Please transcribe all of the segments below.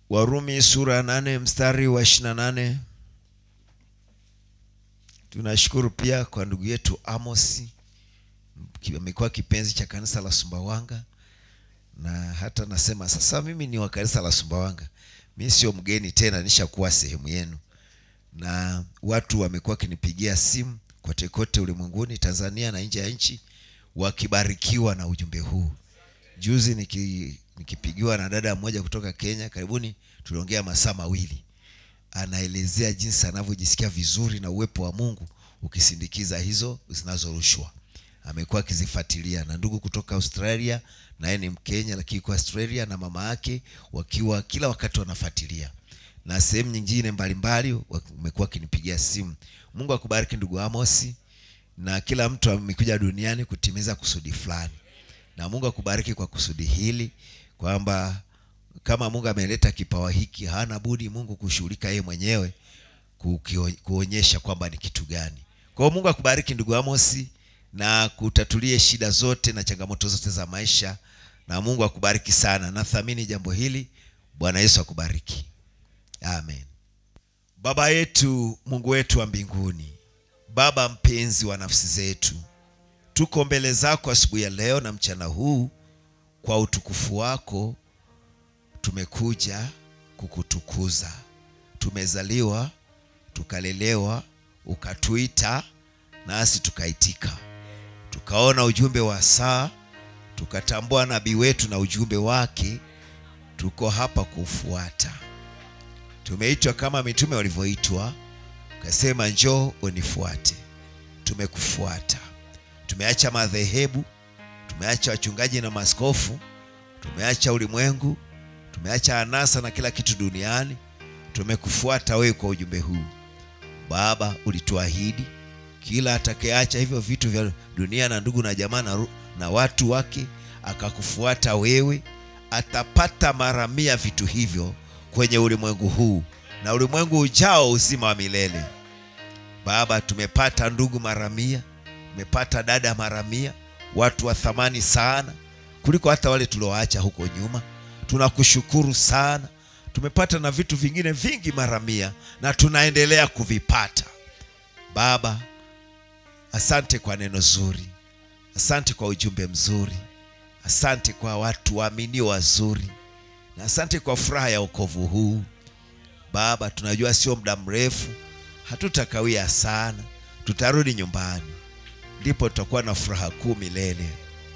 Warumi sura ya nane mstari wa ishirini na nane. Tunashukuru pia kwa ndugu yetu Amosi, amekuwa kipenzi cha kanisa la Sumbawanga, na hata nasema sasa mimi ni wa kanisa la Sumbawanga, mi sio mgeni tena, nishakuwa sehemu yenu, na watu wamekuwa wakinipigia simu kote kote ulimwenguni, Tanzania na nje ya nchi, wakibarikiwa na ujumbe huu. Juzi niki, nikipigiwa na dada mmoja kutoka Kenya, karibuni tuliongea masaa mawili, anaelezea jinsi anavyojisikia vizuri na uwepo wa Mungu ukisindikiza hizo zinazorushwa. Amekuwa akizifuatilia na ndugu kutoka Australia, naye ni Mkenya lakini kwa Australia na mama yake, wakiwa kila wakati wanafuatilia, na sehemu nyingine mbalimbali wamekuwa akinipigia simu. Mungu akubariki ndugu Amosi, na kila mtu amekuja duniani kutimiza kusudi fulani na Mungu akubariki kwa kusudi hili, kwamba kama Mungu ameleta kipawa hiki, hana budi Mungu kushughulika yeye mwenyewe kuonyesha kwamba ni kitu gani. Kwa hiyo Mungu akubariki ndugu Amosi, na kutatulie shida zote na changamoto zote za maisha, na Mungu akubariki sana. Nathamini jambo hili. Bwana Yesu akubariki, amen. Baba yetu, Mungu wetu wa mbinguni, Baba mpenzi wa nafsi zetu tuko mbele zako asubuhi ya leo na mchana huu, kwa utukufu wako tumekuja kukutukuza. Tumezaliwa tukalelewa, ukatuita nasi tukaitika, tukaona ujumbe wa saa, tukatambua nabii wetu na ujumbe wake, tuko hapa kuufuata. Tumeitwa kama mitume walivyoitwa, ukasema njoo unifuate. Tumekufuata. Tumeacha madhehebu, tumeacha wachungaji na maskofu, tumeacha ulimwengu, tumeacha anasa na kila kitu duniani, tumekufuata wewe kwa ujumbe huu. Baba, ulituahidi kila atakayeacha hivyo vitu vya dunia na ndugu na jamaa na, na watu wake akakufuata wewe, atapata mara mia vitu hivyo kwenye ulimwengu huu na ulimwengu ujao uzima wa milele. Baba, tumepata ndugu mara mia tumepata dada mara mia, watu wa thamani sana kuliko hata wale tulioacha huko nyuma. Tunakushukuru sana, tumepata na vitu vingine vingi mara mia na tunaendelea kuvipata. Baba, asante kwa neno zuri, asante kwa ujumbe mzuri, asante kwa watu waaminio wazuri, na asante kwa furaha ya wokovu huu. Baba, tunajua sio muda mrefu, hatutakawia sana, tutarudi nyumbani ndipo tutakuwa na furaha kuu milele.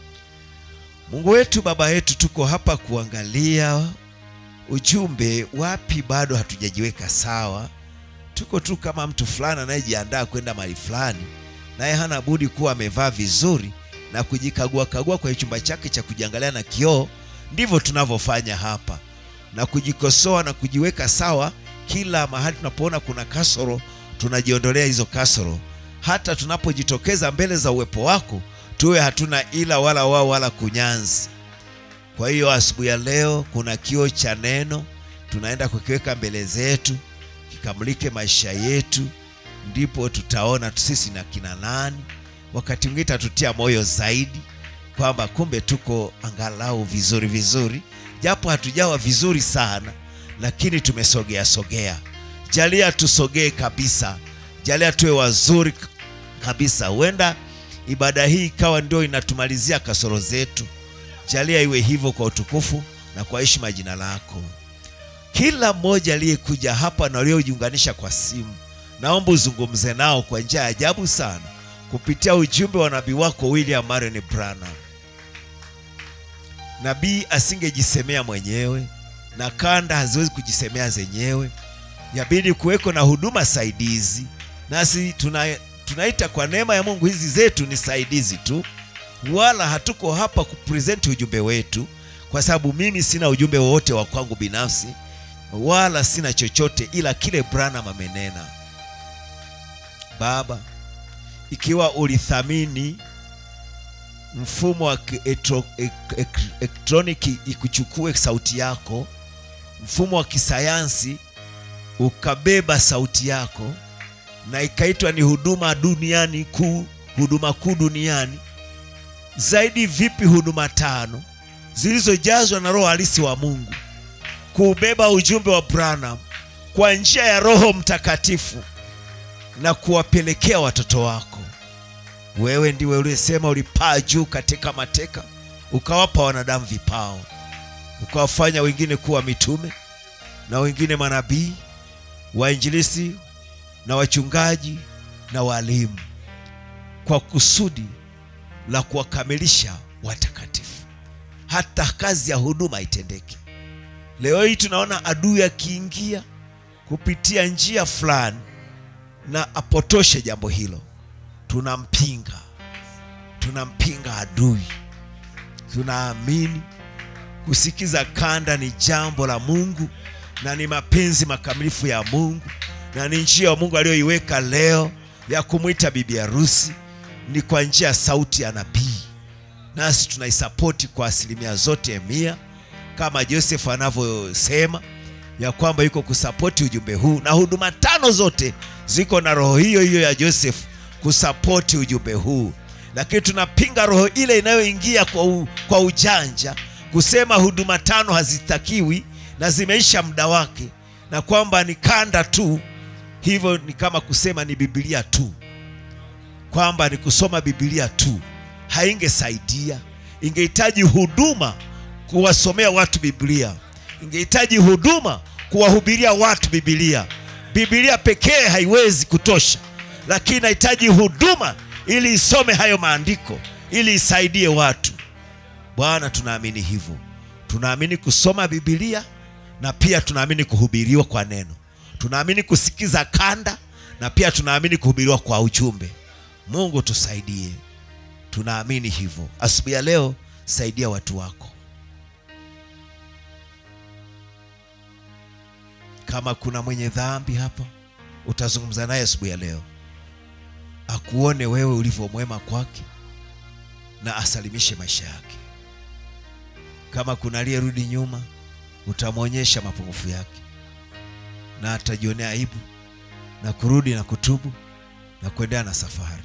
Mungu wetu, Baba yetu, tuko hapa kuangalia ujumbe, wapi bado hatujajiweka sawa. Tuko tu kama mtu fulani anayejiandaa kwenda mahali fulani, naye hana budi kuwa amevaa vizuri na kujikagua kagua kwenye chumba chake cha kujiangalia na kioo. Ndivyo tunavyofanya hapa na kujikosoa na kujiweka sawa. Kila mahali tunapoona kuna kasoro, tunajiondolea hizo kasoro hata tunapojitokeza mbele za uwepo wako tuwe hatuna ila wala wao wala kunyanzi. Kwa hiyo asubuhi ya leo kuna kioo cha neno tunaenda kukiweka mbele zetu, kikamulike maisha yetu, ndipo tutaona sisi na kina nani. Wakati mwingine tatutia moyo zaidi kwamba kumbe tuko angalau vizuri vizuri, japo hatujawa vizuri sana, lakini tumesogea sogea. Jalia tusogee kabisa, jalia tuwe wazuri kabisa. Huenda ibada hii ikawa ndio inatumalizia kasoro zetu. Jalia iwe hivyo kwa utukufu na kwa heshima ya jina lako. Kila mmoja aliyekuja hapa na waliojiunganisha kwa simu, naomba uzungumze nao kwa njia ya ajabu sana kupitia ujumbe wa nabii wako William Marion Branham. Nabii asingejisemea mwenyewe na kanda haziwezi kujisemea zenyewe, yabidi kuweko na huduma saidizi, nasi tuna tunaita kwa neema ya Mungu hizi zetu ni saidizi tu, wala hatuko hapa kupresenti ujumbe wetu, kwa sababu mimi sina ujumbe wowote wa kwangu binafsi, wala sina chochote ila kile Branham amenena. Baba, ikiwa ulithamini mfumo wa elektroniki ikuchukue sauti yako, mfumo wa kisayansi ukabeba sauti yako na ikaitwa ni huduma duniani kuu, huduma kuu duniani. Zaidi vipi huduma tano zilizojazwa na roho halisi wa Mungu kuubeba ujumbe wa Branham kwa njia ya Roho Mtakatifu na kuwapelekea watoto wako. Wewe ndiwe uliyesema ulipaa juu katika mateka, ukawapa wanadamu vipao, ukawafanya wengine kuwa mitume na wengine manabii, wainjilisti na wachungaji na walimu, kwa kusudi la kuwakamilisha watakatifu, hata kazi ya huduma itendeke. Leo hii tunaona adui akiingia kupitia njia fulani na apotoshe jambo hilo, tunampinga, tunampinga adui. Tunaamini kusikiza kanda ni jambo la Mungu na ni mapenzi makamilifu ya Mungu na ni njia ya Mungu aliyoiweka leo ya kumwita bibi harusi ni kwa njia ya sauti ya nabii, nasi tunaisapoti kwa asilimia zote mia, kama Joseph anavyosema ya kwamba yuko kusapoti ujumbe huu, na huduma tano zote ziko na roho hiyo hiyo ya Joseph kusapoti ujumbe huu, lakini tunapinga roho ile inayoingia kwa, u, kwa ujanja kusema huduma tano hazitakiwi na zimeisha muda wake na kwamba ni kanda tu. Hivyo ni kama kusema ni Biblia tu, kwamba ni kusoma Biblia tu, haingesaidia. Ingehitaji huduma kuwasomea watu Biblia, ingehitaji huduma kuwahubiria watu Biblia. Biblia pekee haiwezi kutosha, lakini inahitaji huduma ili isome hayo maandiko, ili isaidie watu. Bwana, tunaamini hivyo, tunaamini kusoma Biblia na pia tunaamini kuhubiriwa kwa neno, tunaamini kusikiza kanda na pia tunaamini kuhubiriwa kwa ujumbe. Mungu tusaidie, tunaamini hivyo. Asubuhi ya leo, saidia watu wako. Kama kuna mwenye dhambi hapa, utazungumza naye asubuhi ya leo, akuone wewe ulivyo mwema kwake na asalimishe maisha yake. Kama kuna aliyerudi nyuma, utamwonyesha mapungufu yake na atajionea aibu na kurudi na kutubu na kuendelea na safari.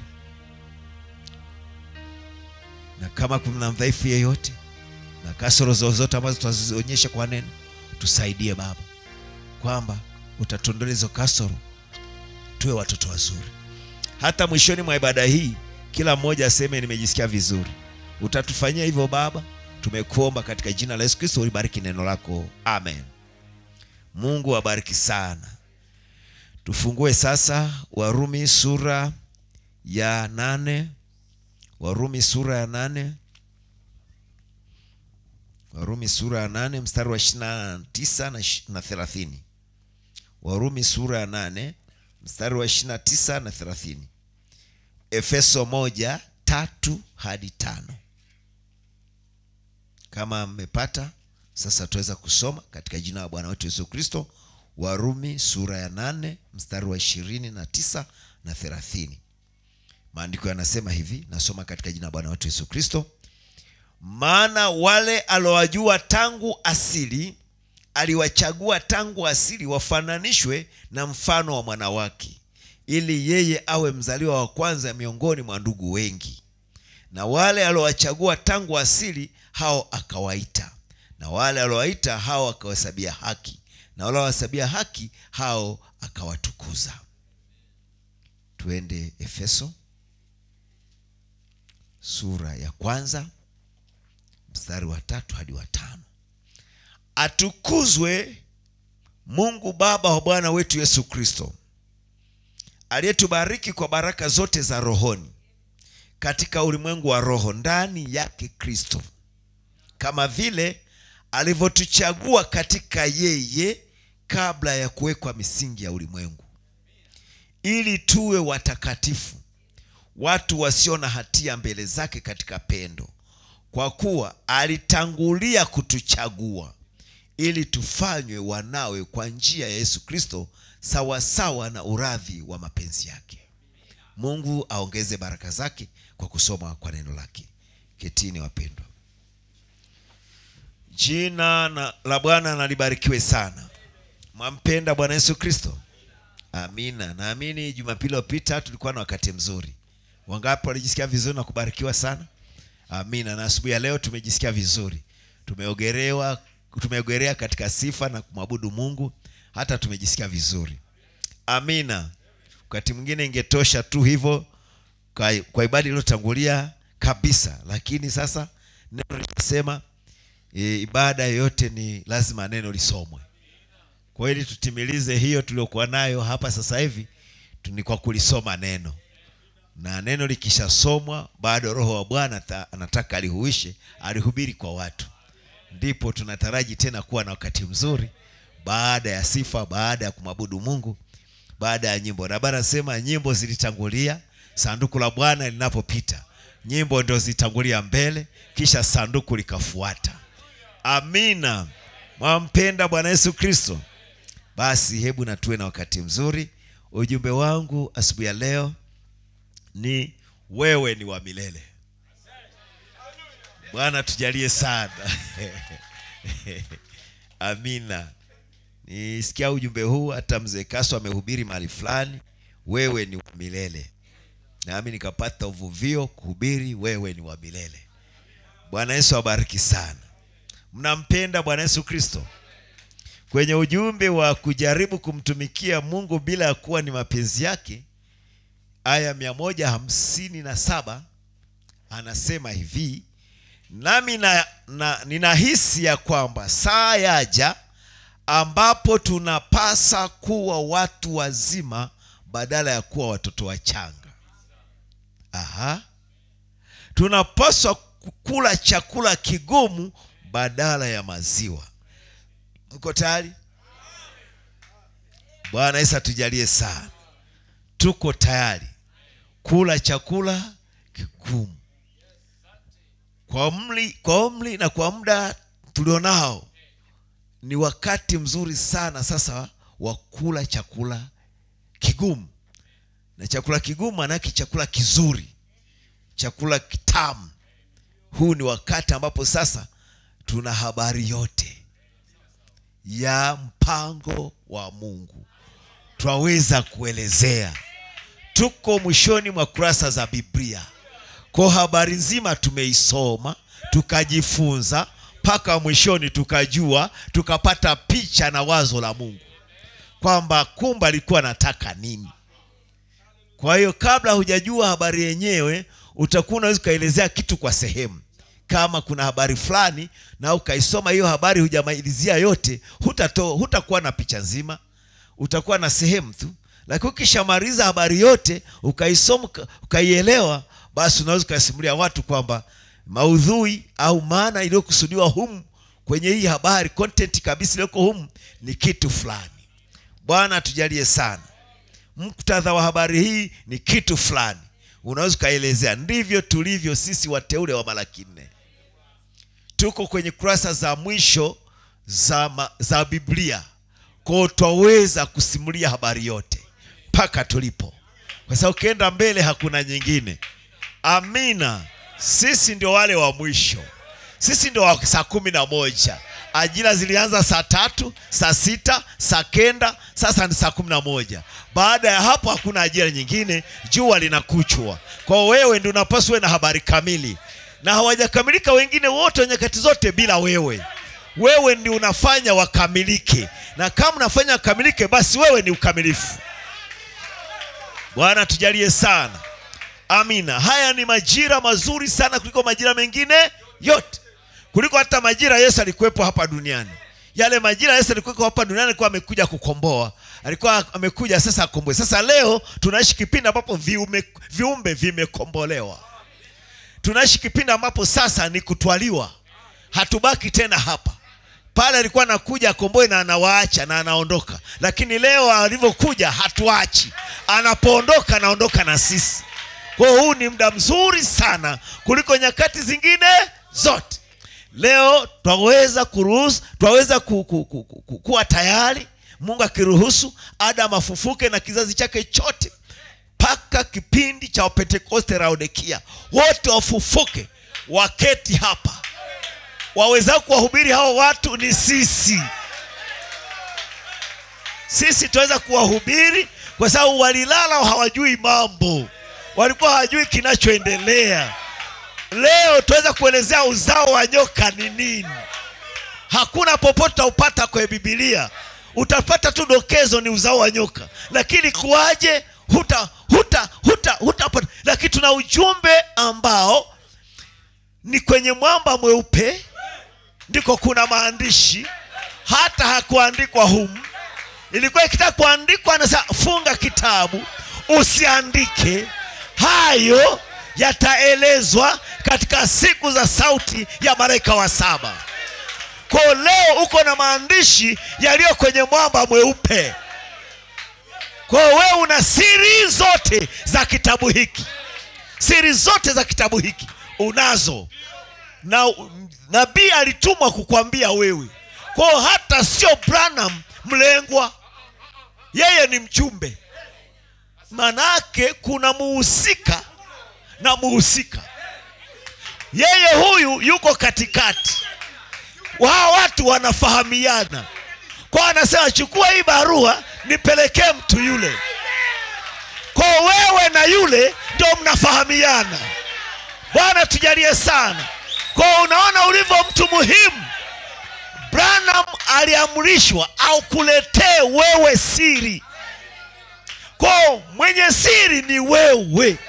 Na kama kuna mdhaifu yeyote na kasoro zozote ambazo tutazionyesha kwa neno, tusaidie Baba, kwamba utatuondolea hizo kasoro, tuwe watoto wazuri. Hata mwishoni mwa ibada hii, kila mmoja aseme nimejisikia vizuri. Utatufanyia hivyo Baba, tumekuomba katika jina la Yesu Kristo. Ulibariki neno lako, amen. Mungu abariki sana. Tufungue sasa Warumi sura ya nane. Warumi sura ya nane. Warumi sura ya nane mstari wa ishirini na tisa na thelathini. Warumi sura ya nane mstari wa ishirini na tisa na thelathini. Efeso moja tatu hadi tano. Kama mmepata sasa, tuweza kusoma katika jina la Bwana wetu Yesu Kristo. Warumi sura ya nane mstari wa ishirini na tisa na thelathini. Maandiko yanasema hivi, nasoma katika jina la Bwana wetu Yesu Kristo. Maana wale alowajua tangu asili aliwachagua tangu asili wafananishwe na mfano wa mwana wake, ili yeye awe mzaliwa wa kwanza miongoni mwa ndugu wengi. Na wale alowachagua tangu asili hao akawaita, na wale aliowaita hao akawahesabia haki, na wale alowahesabia haki hao akawatukuza. Tuende Efeso sura ya kwanza mstari wa tatu hadi wa tano. Atukuzwe Mungu Baba wa Bwana wetu Yesu Kristo, aliyetubariki kwa baraka zote za rohoni katika ulimwengu wa roho ndani yake Kristo, kama vile alivyotuchagua katika yeye kabla ya kuwekwa misingi ya ulimwengu, ili tuwe watakatifu, watu wasio na hatia mbele zake katika pendo, kwa kuwa alitangulia kutuchagua ili tufanywe wanawe kwa njia ya Yesu Kristo, sawasawa na uradhi wa mapenzi yake. Mungu aongeze baraka zake kwa kusoma kwa neno lake. Ketini wapendwa. Jina na la Bwana nalibarikiwe sana. Mwampenda Bwana Yesu Kristo? Amina. Naamini Jumapili iliyopita tulikuwa na wakati mzuri. Wangapi walijisikia vizuri na kubarikiwa sana? Amina. Na asubuhi ya leo tumejisikia vizuri, tumeogerewa tumegorea katika sifa na kumwabudu mungu hata tumejisikia vizuri amina wakati mwingine ingetosha tu hivyo kwa, kwa ibada iliyotangulia kabisa lakini sasa neno linasema e, ibada yoyote ni lazima neno lisomwe kwa ili tutimilize hiyo tuliokuwa nayo hapa sasa hivi tu- ni kwa kulisoma neno na neno likishasomwa bado roho wa bwana ata- anataka alihuishe alihubiri kwa watu ndipo tunataraji tena kuwa na wakati mzuri baada ya sifa baada ya kumwabudu mungu baada ya nyimbo na bana sema nyimbo zilitangulia sanduku la bwana linapopita nyimbo ndio zilitangulia mbele kisha sanduku likafuata amina mwampenda bwana yesu kristo basi hebu na tuwe na wakati mzuri ujumbe wangu asubuhi ya leo ni wewe ni wa milele bwana tujalie sana amina nisikia ujumbe huu hata mzee kaso amehubiri mahali fulani wewe ni wa milele nami nikapata uvuvio kuhubiri wewe ni wa milele bwana yesu abariki sana mnampenda bwana yesu kristo kwenye ujumbe wa kujaribu kumtumikia mungu bila ya kuwa ni mapenzi yake aya mia moja hamsini na saba anasema hivi nami na, na, ninahisi ya kwamba saa yaja ambapo tunapasa kuwa watu wazima badala ya kuwa watoto wachanga aha tunapaswa kula chakula kigumu badala ya maziwa mko tayari bwana yesu atujalie sana tuko tayari kula chakula kigumu kwa umri, kwa umri na kwa muda tulionao ni wakati mzuri sana sasa wa kula chakula kigumu na chakula kigumu manake chakula kizuri chakula kitamu huu ni wakati ambapo sasa tuna habari yote ya mpango wa mungu twaweza kuelezea tuko mwishoni mwa kurasa za biblia kwa habari nzima tumeisoma tukajifunza mpaka mwishoni tukajua tukapata picha na wazo la mungu kwamba kumbe alikuwa anataka nini kwa hiyo kabla hujajua habari yenyewe utakuwa unaweza ukaelezea kitu kwa sehemu kama kuna habari fulani na ukaisoma hiyo habari hujamalizia yote hutato hutakuwa na picha nzima utakuwa na sehemu tu lakini ukishamaliza habari yote ukaisoma uka- ukaielewa basi unaweza ukasimulia watu kwamba maudhui au maana iliyokusudiwa humu kwenye hii habari content kabisa iliyoko humu ni kitu fulani bwana atujalie sana muktadha wa habari hii ni kitu fulani unaweza ukaelezea ndivyo tulivyo sisi wateule wa malaki nne tuko kwenye kurasa za mwisho za, ma, za biblia kwao twaweza kusimulia habari yote mpaka tulipo kwa sababu ukienda mbele hakuna nyingine amina sisi ndio wale wa mwisho sisi ndio wa saa kumi na moja ajira zilianza saa tatu saa sita saa kenda sasa ni saa kumi na moja baada ya hapo hakuna ajira nyingine jua linakuchwa kwa wewe ndi unapaswa uwe na habari kamili na hawajakamilika wengine wote wa nyakati zote bila wewe wewe ndi unafanya wakamilike na kama unafanya wakamilike basi wewe ni ukamilifu bwana tujalie sana amina haya ni majira mazuri sana kuliko majira mengine yote kuliko hata majira yesu alikuwepo hapa duniani yale majira yesu alikuwepo hapa duniani alikuwa amekuja kukomboa alikuwa amekuja sasa akomboe sasa leo tunaishi kipindi ambapo viume, viumbe vimekombolewa tunaishi kipindi ambapo sasa ni kutwaliwa hatubaki tena hapa pale alikuwa anakuja akomboe na anawaacha na anaondoka lakini leo alivyokuja hatuachi anapoondoka anaondoka na sisi kwa hiyo huu ni muda mzuri sana kuliko nyakati zingine zote leo twaweza kuruhusu twaweza ku, ku, ku, ku, ku, kuwa tayari mungu akiruhusu adam afufuke na kizazi chake chote mpaka kipindi cha wapentekoste laodikia wote wafufuke waketi hapa waweza kuwahubiri hao watu ni sisi sisi tunaweza kuwahubiri kwa sababu walilala hawajui mambo walikuwa hawajui kinachoendelea leo tunaweza kuelezea uzao wa nyoka ni nini hakuna popote utaupata kwenye bibilia utapata tu dokezo ni uzao wa nyoka lakini kuwaje huta huta huta hutapata lakini tuna ujumbe ambao ni kwenye mwamba mweupe ndiko kuna maandishi hata hakuandikwa humu ilikuwa ikitaka kuandikwa anasema funga kitabu usiandike hayo yataelezwa katika siku za sauti ya malaika wa saba kwa leo uko na maandishi yaliyo kwenye mwamba mweupe kwa hiyo wewe una siri zote za kitabu hiki siri zote za kitabu hiki unazo na nabii alitumwa kukwambia wewe kwa hiyo hata sio branham mlengwa yeye ni mjumbe manake kuna muhusika na muhusika yeye huyu yuko katikati wao watu wanafahamiana kwa anasema chukua hii barua nipelekee mtu yule kwa wewe na yule ndio mnafahamiana bwana tujalie sana kwa unaona ulivyo mtu muhimu branham aliamrishwa au kuletee wewe siri kwa mwenye siri ni wewe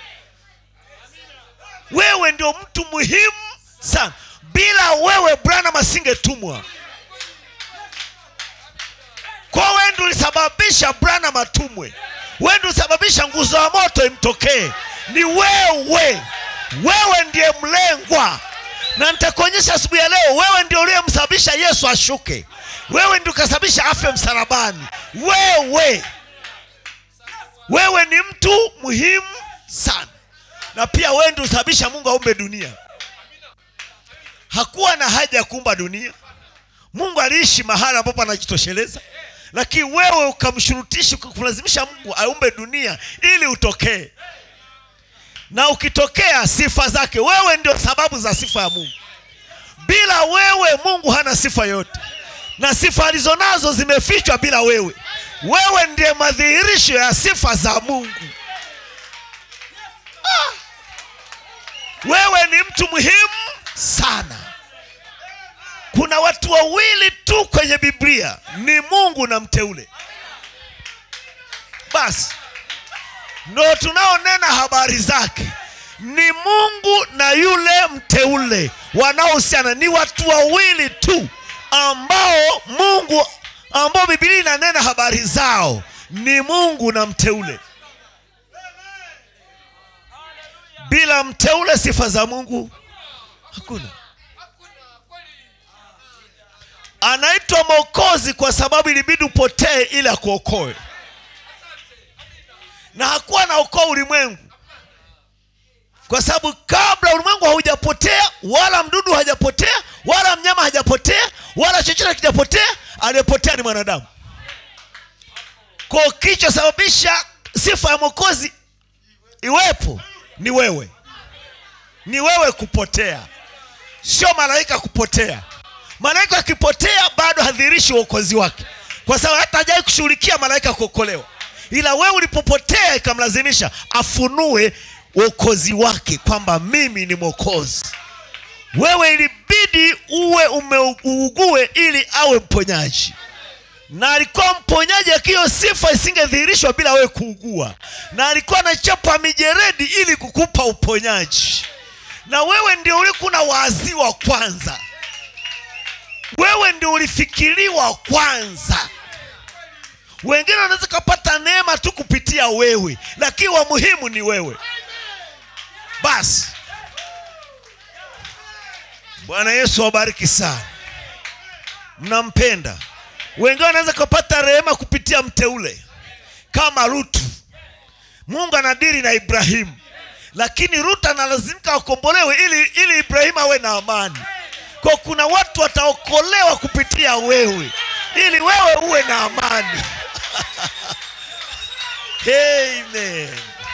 wewe ndio mtu muhimu sana bila wewe branham asingetumwa kwa wewe ndio ulisababisha branham atumwe wewe ndio ulisababisha nguzo ya moto imtokee ni wewe wewe ndiye mlengwa na nitakuonyesha asubuhi ya leo wewe ndio uliyemsababisha yesu ashuke wewe ndio ukasababisha afe msalabani wewe wewe ni mtu muhimu sana na pia wewe ndio usababisha mungu aumbe dunia hakuwa na haja ya kuumba dunia mungu aliishi mahali ambapo anajitosheleza lakini wewe ukamshurutisha kumlazimisha mungu aumbe dunia ili utokee na ukitokea sifa zake wewe ndio sababu za sifa ya mungu bila wewe mungu hana sifa yote na sifa alizonazo zimefichwa bila wewe wewe ndiye madhihirisho ya sifa za mungu ah. wewe ni mtu muhimu sana kuna watu wawili tu kwenye biblia ni mungu na mteule basi ndo tunaonena habari zake ni mungu na yule mteule wanaohusiana ni watu wawili tu ambao mungu ambao bibilia inanena habari zao ni mungu na mteule bila mteule sifa za mungu hakuna anaitwa mwokozi kwa sababu ilibidi upotee ili akuokoe na hakuwa naokoa ulimwengu kwa sababu kabla ulimwengu haujapotea wala mdudu hajapotea wala mnyama hajapotea wala chochote kijapotea aliyepotea ni mwanadamu ko kichosababisha sifa ya mwokozi iwepo ni wewe ni wewe kupotea sio malaika kupotea malaika akipotea bado hadhirishi uokozi wake kwa sababu hata hajawai kushughulikia malaika kuokolewa ila wewe ulipopotea ikamlazimisha afunue uokozi wake kwamba mimi ni mwokozi wewe ilibidi uwe umeugue ili awe mponyaji na alikuwa mponyaji akiyo sifa isingedhihirishwa bila wewe kuugua na alikuwa anachapa mijeredi ili kukupa uponyaji na wewe ndio ulikuna waaziwa kwanza wewe ndio ulifikiriwa kwanza wengine wanaweza kapata neema tu kupitia wewe lakini wa muhimu ni wewe basi bwana yesu awabariki sana mnampenda wengine wanaweza kupata rehema kupitia mteule kama rutu mungu anadiri na ibrahimu lakini rutu analazimika akombolewe ili ili ibrahimu awe na amani kwa kuna watu wataokolewa kupitia wewe ili wewe uwe na amani Amen.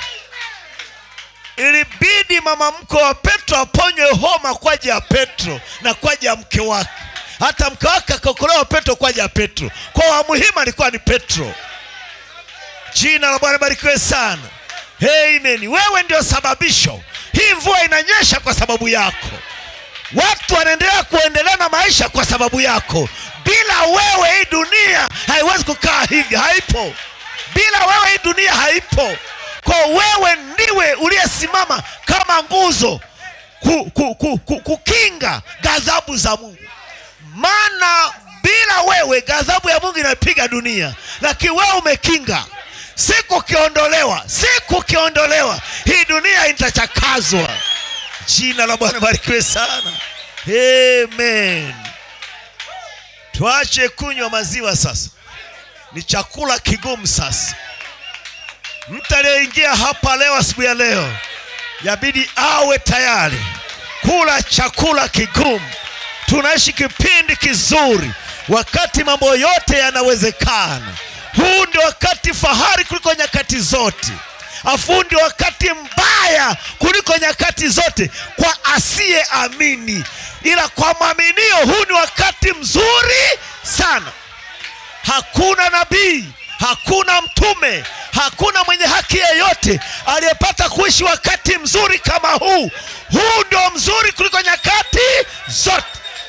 ilibidi mama mkwe wa petro aponywe homa kwa ajili ya petro na kwa ajili ya mke wake hata mke wake akaokolewa petro kwa ajili ya petro kwa wa muhimu alikuwa ni petro jina la bwana barikiwe sana Amen. wewe ndio sababisho hii mvua inanyesha kwa sababu yako watu wanaendelea kuendelea na maisha kwa sababu yako bila wewe hii dunia haiwezi kukaa hivi haipo bila wewe hii dunia haipo kwa wewe ndiwe uliyesimama kama nguzo ku, ku, ku, ku, kukinga ghadhabu za mungu maana bila wewe ghadhabu ya mungu inapiga dunia lakini wewe umekinga siku ukiondolewa siku ukiondolewa hii dunia itachakazwa jina la bwana barikiwe sana amen tuache kunywa maziwa sasa ni chakula kigumu sasa mtu aliyeingia hapa leo asubuhi ya leo yabidi awe tayari kula chakula kigumu tunaishi kipindi kizuri wakati mambo yote yanawezekana huu ndio wakati fahari kuliko nyakati zote afu huu ndio wakati mbaya kuliko nyakati zote kwa asiyeamini ila kwa mwaminio huu ni wakati mzuri sana hakuna nabii hakuna mtume hakuna mwenye haki yeyote aliyepata kuishi wakati mzuri kama huu huu ndio mzuri kuliko nyakati zote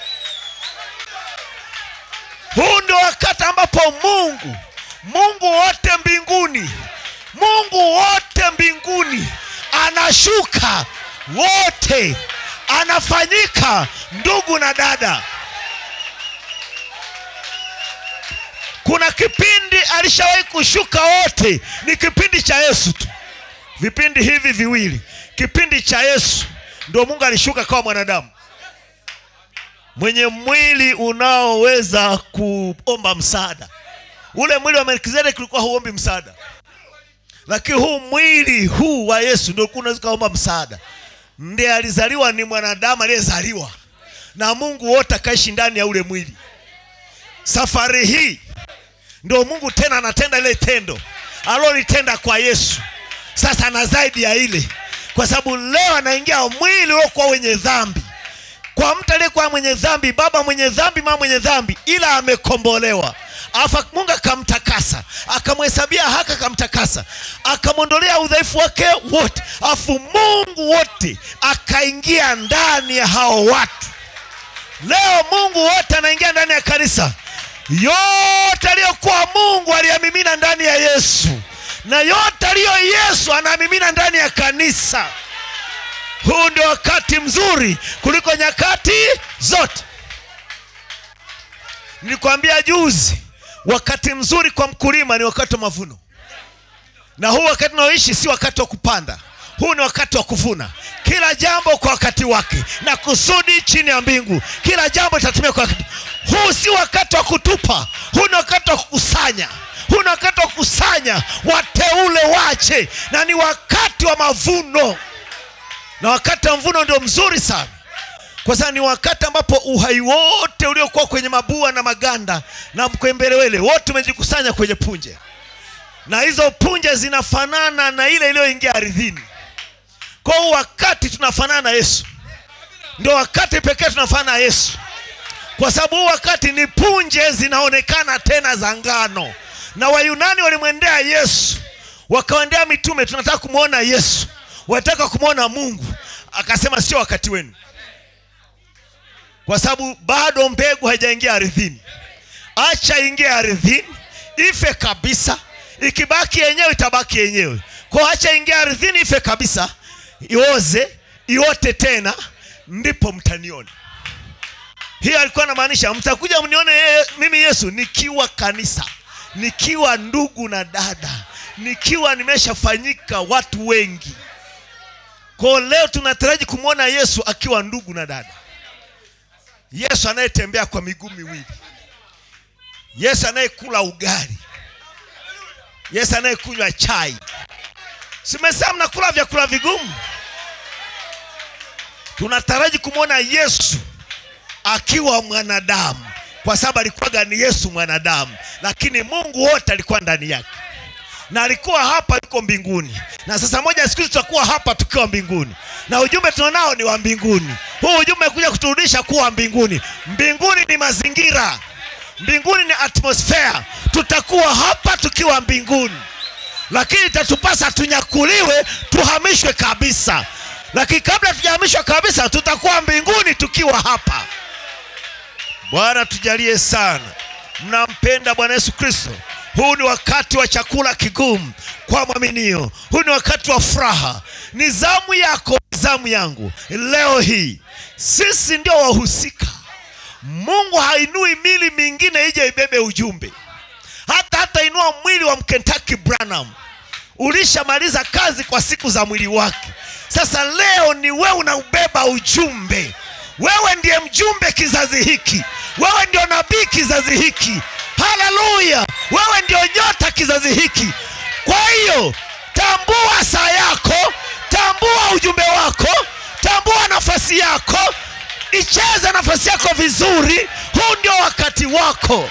huu ndio wakati ambapo mungu mungu wote mbinguni mungu wote mbinguni anashuka wote anafanyika ndugu na dada kuna kipindi alishawahi kushuka wote ni kipindi cha yesu tu vipindi hivi viwili kipindi cha yesu ndio mungu alishuka kama mwanadamu mwenye mwili unaoweza kuomba msaada ule mwili wa melkizedeki ulikuwa huombi msaada lakini huu mwili huu wa yesu ndio ulikuwa unaweza ukaomba msaada ndiye alizaliwa ni mwanadamu aliyezaliwa na mungu wote akaishi ndani ya ule mwili safari hii ndio mungu tena anatenda ile tendo alolitenda kwa yesu sasa na zaidi ya ile kwa sababu leo anaingia mwili uliokuwa wenye dhambi kwa mtu aliyekuwa mwenye dhambi baba mwenye dhambi mama mwenye dhambi ila amekombolewa afa mungu akamtakasa akamhesabia haki akamtakasa akamwondolea udhaifu wake wote afu mungu wote akaingia ndani ya hao watu leo mungu wote anaingia ndani ya kanisa yote aliyokuwa mungu aliyamimina ndani ya yesu na yote aliyo yesu anamimina ndani ya kanisa huu ndio wakati mzuri kuliko nyakati zote nilikwambia juzi wakati mzuri kwa mkulima ni wakati wa mavuno na huu wakati unaoishi si wakati wa kupanda huu ni wakati wa kuvuna kila jambo kwa wakati wake na kusudi chini ya mbingu kila jambo litatumia kwa wakati huu si wakati wa kutupa huu ni wakati wa kukusanya huu ni wakati wa kukusanya wateule wache na ni wakati wa mavuno na wakati wa mvuno ndio mzuri sana kwa sababu ni wakati ambapo uhai wote uliokuwa kwenye mabua na maganda na mkwembelewele wote umejikusanya kwenye punje na hizo punje zinafanana na ile iliyoingia ardhini kwa hiyo wakati tunafanana na yesu ndio wakati pekee tunafanana na yesu kwa sababu huu wakati ni punje zinaonekana tena za ngano na wayunani walimwendea yesu wakawaendea mitume tunataka kumwona yesu wanataka kumwona mungu akasema sio wakati wenu kwa sababu bado mbegu haijaingia ardhini acha ingie ardhini ife kabisa ikibaki yenyewe itabaki yenyewe kwa acha ingie ardhini ife kabisa ioze iote tena ndipo mtaniona hiyo alikuwa anamaanisha mtakuja mnione yeye- mimi yesu nikiwa kanisa nikiwa ndugu na dada nikiwa nimeshafanyika watu wengi kwao leo tunataraji kumwona yesu akiwa ndugu na dada yesu anayetembea kwa miguu miwili yesu anayekula ugali yesu anayekunywa chai simesema mnakula vyakula vigumu tunataraji kumwona yesu akiwa mwanadamu kwa sababu alikuwaga ni yesu mwanadamu lakini mungu wote alikuwa ndani yake na alikuwa hapa yuko mbinguni na sasa moja ya siku hizi tutakuwa hapa tukiwa mbinguni na ujumbe tunao ni wa mbinguni huu ujumbe kuja kuturudisha kuwa mbinguni mbinguni ni mazingira mbinguni ni atmosfera tutakuwa hapa tukiwa mbinguni lakini itatupasa tunyakuliwe tuhamishwe kabisa lakini kabla tujahamishwa kabisa tutakuwa mbinguni tukiwa hapa bwana tujalie sana mnampenda bwana yesu kristo huu ni wakati wa chakula kigumu kwa mwaminio huu ni wakati wa furaha ni zamu yako ni zamu yangu leo hii sisi ndio wahusika mungu hainui mili mingine ije ibebe ujumbe hata hata inua mwili wa mkentaki branham ulishamaliza kazi kwa siku za mwili wake sasa leo ni wewe unaubeba ujumbe wewe ndiye mjumbe kizazi hiki wewe ndio nabii kizazi hiki haleluya wewe ndio nyota kizazi hiki kwa hiyo tambua saa yako tambua ujumbe wako tambua nafasi yako icheze nafasi yako vizuri huu ndio wakati wako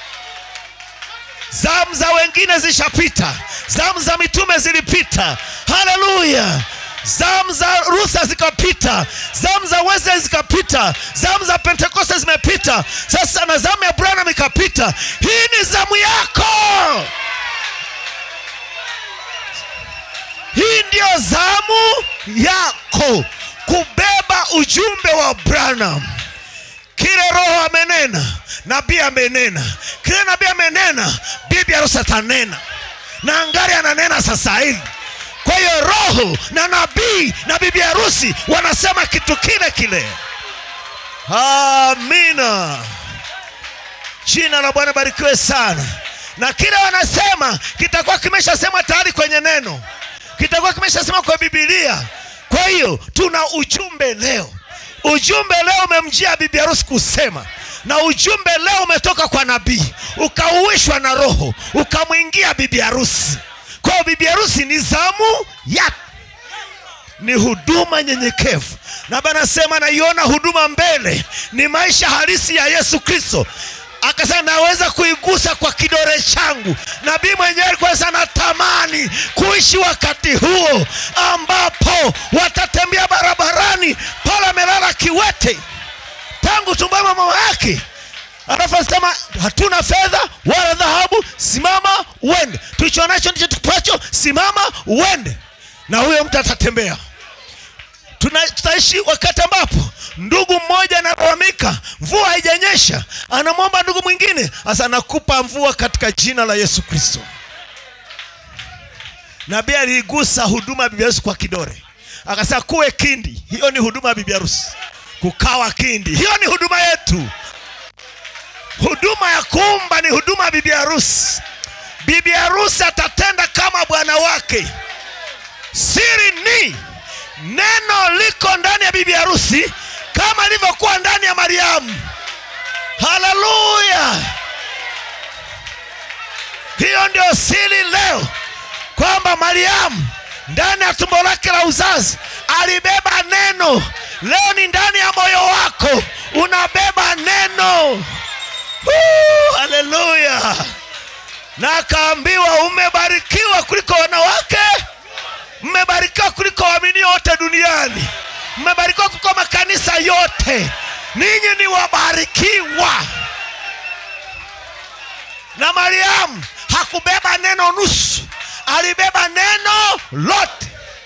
zamu za wengine zishapita zamu za mitume zilipita haleluya zamu za rutha zikapita zamu za wesley zikapita zamu za pentekoste zimepita sasa na zamu ya branham ikapita hii ni zamu yako hii ndiyo zamu yako kubeba ujumbe wa branham kile roho amenena nabii amenena kile nabii amenena bibi harusi atanena na angari ananena sasa hivi kwa hiyo roho na nabii na bibi harusi wanasema kitu kile kile amina jina la bwana barikiwe sana na kile wanasema kitakuwa kimeshasema tayari kwenye neno kitakuwa kimeshasema kwa bibilia kwa hiyo tuna ujumbe leo ujumbe leo umemjia bibi harusi kusema na ujumbe leo umetoka kwa nabii ukauishwa na roho ukamwingia bibi harusi kwa hiyo bibi harusi ni zamu yake ni huduma nyenyekevu na banasema naiona huduma mbele ni maisha halisi ya yesu kristo akasema naweza kuigusa kwa kidore changu nabii mwenyewe alikuwa sana tamani kuishi wakati huo ambapo watatembea barabarani pale amelala kiwete tangu tumbani mwa mama yake alafu asema hatuna fedha wala dhahabu simama uende tulicho nacho ndicho tupacho simama uende na huyo mtu atatembea Tuna- tutaishi wakati ambapo ndugu mmoja analalamika mvua haijanyesha anamwomba ndugu mwingine hasa nakupa mvua katika jina la yesu kristo nabii aliigusa huduma ya bibi harusi kwa kidore akasema kuwe kindi hiyo ni huduma ya bibi harusi kukawa kindi hiyo ni huduma yetu huduma ya kuumba ni huduma ya bibi harusi bibi harusi atatenda kama bwana wake siri ni neno liko ndani ya bibi harusi kama ilivyokuwa ndani ya mariamu haleluya hiyo ndio siri leo kwamba mariamu ndani ya tumbo lake la uzazi alibeba neno leo ni ndani ya moyo wako unabeba neno Woo, haleluya na akaambiwa umebarikiwa kuliko wanawake mmebarikiwa kuliko waaminio wote duniani mmebarikiwa kuliko makanisa yote ninyi ni wabarikiwa na mariamu hakubeba neno nusu alibeba neno lote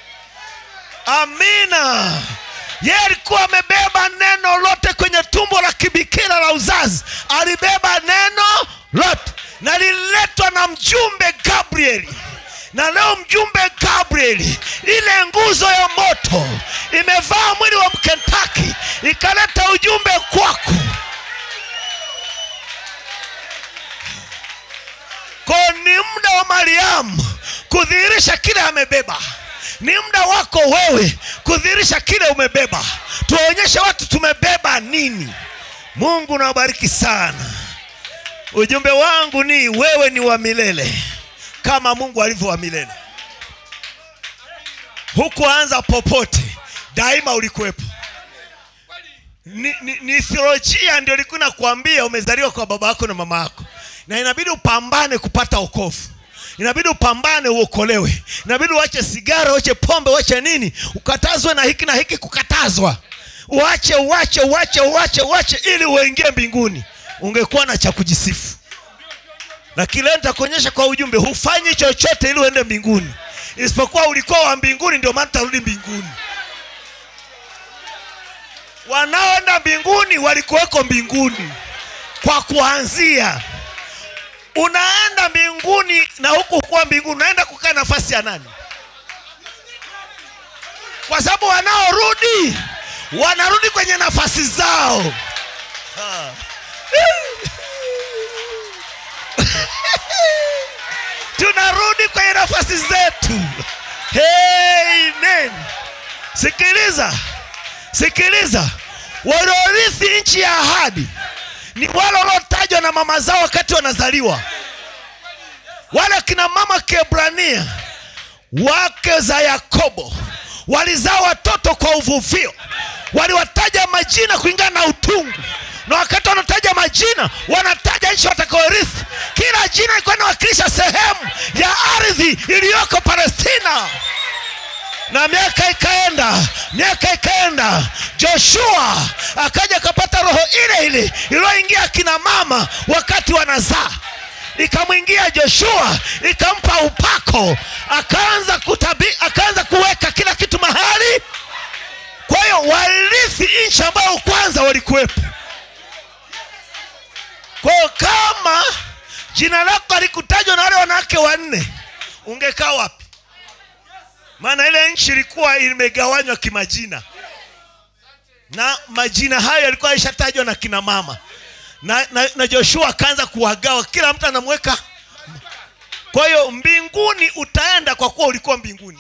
amina yeye alikuwa amebeba neno lote kwenye tumbo la kibikira la uzazi alibeba neno lote na lililetwa na mjumbe gabrieli na leo mjumbe gabrieli ile nguzo ya moto imevaa mwili wa mkentaki ikaleta ujumbe kwako ko ni muda wa mariamu kudhihirisha kile amebeba ni muda wako wewe kudhihirisha kile umebeba tuwaonyeshe watu tumebeba nini mungu nawabariki sana ujumbe wangu ni wewe ni wa milele kama mungu alivyo wa milele hukuanza popote daima ulikuwepo ni, ni, ni theolojia ndio ilikuwa inakuambia umezaliwa kwa baba yako na mama yako na inabidi upambane kupata okovu inabidi upambane uokolewe inabidi uache sigara uache pombe uache nini ukatazwe na hiki na hiki kukatazwa uache uache uache uache uache ili uingie mbinguni ungekuwa na cha kujisifu lakini leo nitakuonyesha kwa ujumbe hufanyi chochote ili uende mbinguni isipokuwa ulikuwa wa mbinguni ndio maana utarudi mbinguni wanaoenda mbinguni walikuweko mbinguni kwa kuanzia unaenda mbinguni na huku kuwa mbinguni unaenda kukaa nafasi ya nani kwa sababu wanaorudi wanarudi kwenye nafasi zao Ah. tunarudi kwenye nafasi zetu Amen. sikiliza sikiliza waliorithi nchi ya ahadi ni wale waliotajwa na mama zao wakati wanazaliwa wale kina mama kiebrania wake za yakobo walizaa watoto kwa uvuvio waliwataja majina kulingana na utungu na wakati wanataja majina wanataja nchi watakaorithi kila jina ilikuwa inawakilisha sehemu ya ardhi iliyoko palestina na miaka ikaenda miaka ikaenda joshua akaja akapata roho ile ile iliyoingia akina mama wakati wanazaa ikamwingia joshua ikampa upako akaanza kutabi, akaanza kuweka kila kitu mahali kwa hiyo warithi nchi ambayo kwanza walikuwepo kwa hiyo kama jina lako alikutajwa na wale wanawake wanne ungekaa wapi maana ile nchi ilikuwa imegawanywa kimajina na majina hayo yalikuwa yalishatajwa na kina mama na, na, na joshua akaanza kuwagawa kila mtu anamweka kwa hiyo mbinguni utaenda kwa kuwa ulikuwa mbinguni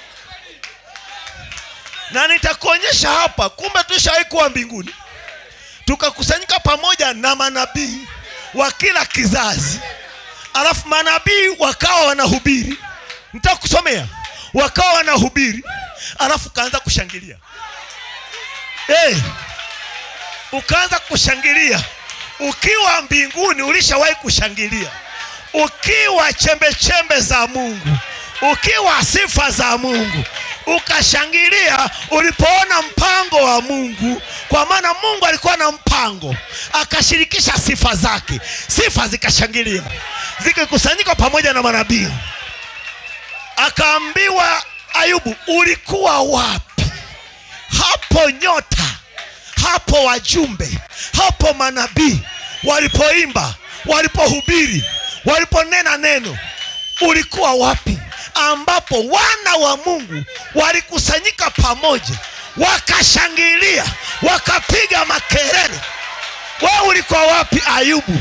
na nitakuonyesha hapa kumbe tushawahi kuwa mbinguni tukakusanyika pamoja na manabii wa kila kizazi alafu manabii wakawa wanahubiri nitakusomea wakawa wanahubiri alafu ukaanza kushangilia hey, ukaanza kushangilia ukiwa mbinguni ulishawahi kushangilia ukiwa chembe chembe za mungu ukiwa sifa za mungu ukashangilia ulipoona mpango wa mungu kwa maana mungu alikuwa na mpango akashirikisha sifa zake sifa zikashangilia zikikusanyika pamoja na manabii akaambiwa ayubu ulikuwa wapi hapo nyota hapo wajumbe hapo manabii walipoimba walipohubiri waliponena neno ulikuwa wapi ambapo wana wa mungu walikusanyika pamoja wakashangilia wakapiga makelele wewe ulikuwa wapi ayubu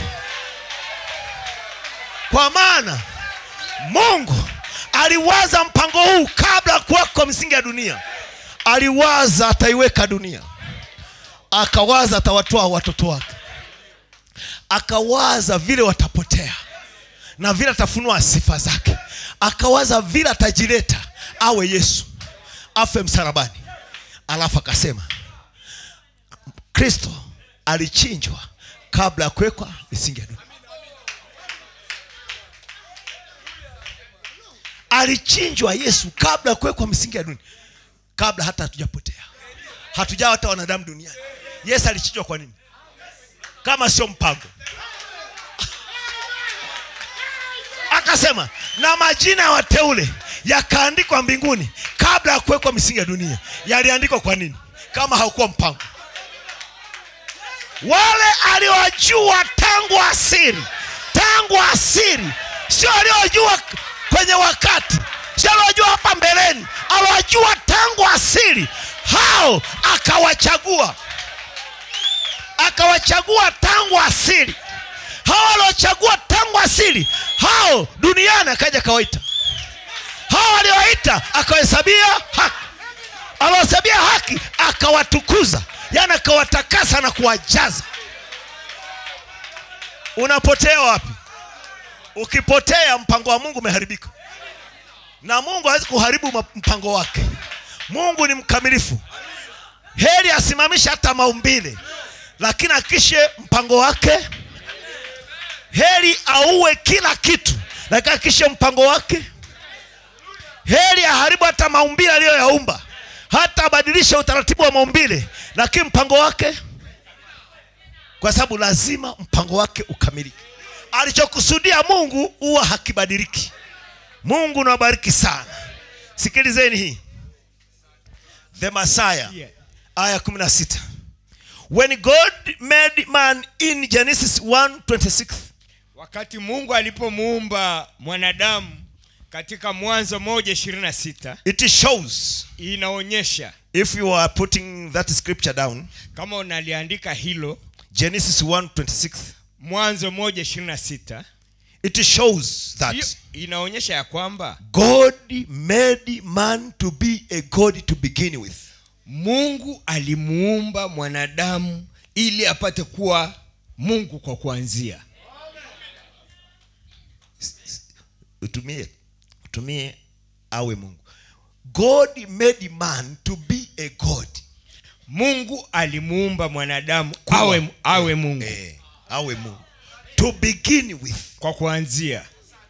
kwa maana mungu aliwaza mpango huu kabla ya kuwekwa misingi ya dunia aliwaza ataiweka dunia akawaza atawatoa watoto wake akawaza vile watapotea na vile atafunua sifa zake akawaza vile atajileta awe yesu afe msalabani alafu akasema kristo alichinjwa kabla ya kuwekwa misingi ya dunia alichinjwa yesu kabla ya kuwekwa misingi ya dunia kabla hata hatujapotea hatujawa hata wanadamu duniani yesu alichinjwa kwa nini kama sio mpango akasema na majina ya wateule yakaandikwa mbinguni kabla ya kuwekwa misingi ya dunia yaliandikwa kwa nini kama haukuwa mpango wale aliwajua tangu asiri tangu asiri sio aliojua kwenye wakati sio aliojua hapa mbeleni aliwajua tangu asiri hao akawachagua akawachagua tangu asili hao waliochagua tangu asili hao duniani akaja akawaita hao waliowaita akawahesabia haki aliwahesabia haki akawatukuza yaani akawatakasa na kuwajaza unapotea wapi ukipotea mpango wa mungu umeharibika na mungu hawezi kuharibu ma- mpango wake mungu ni mkamilifu heri asimamishe hata maumbile lakini akishe mpango wake heri auwe kila kitu lakini akishe mpango wake heri aharibu hata maumbile aliyoyaumba hata abadilishe utaratibu wa maumbile lakini mpango wake kwa sababu lazima mpango wake ukamilike alichokusudia mungu huwa hakibadiliki mungu nawabariki sana sikilizeni hii the masaya aya kumi na sita when god made man in genesis 1:26 wakati mungu alipomuumba mwanadamu katika mwanzo moja ishirini na sita it shows inaonyesha if you are putting that scripture down kama unaliandika hilo genesis 1:26 mwanzo moja ishirini na sita it shows hiyo that inaonyesha ya kwamba god made man to be a god to begin with mungu alimuumba mwanadamu ili apate kuwa mungu kwa kuanzia utumie utumie awe mungu god made man to be a god mungu alimuumba mwanadamu Kuwa. awe, awe mungu eh, awe mungu to begin with kwa kuanzia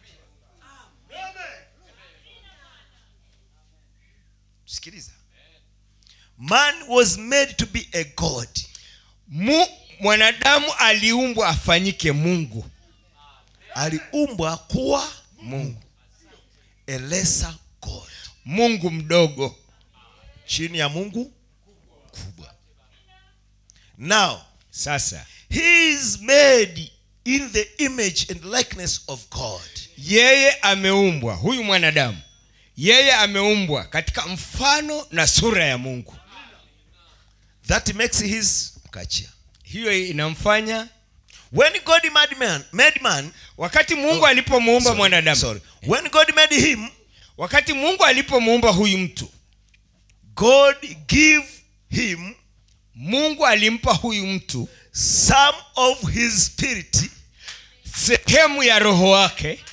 sikiliza man was made to be a god Mu, mwanadamu aliumbwa afanyike mungu aliumbwa kuwa mungu a lesser god mungu mdogo chini ya mungu kubwa now sasa he is made in the image and likeness of god yeye ameumbwa huyu mwanadamu yeye ameumbwa katika mfano na sura ya mungu that makes his kachia hiyo inamfanya when god made man, made man wakati mungu alipomuumba sorry, mwanadamu sorry. when god made him wakati mungu alipomuumba huyu mtu god give him mungu alimpa huyu mtu some of his spirit sehemu ya roho wake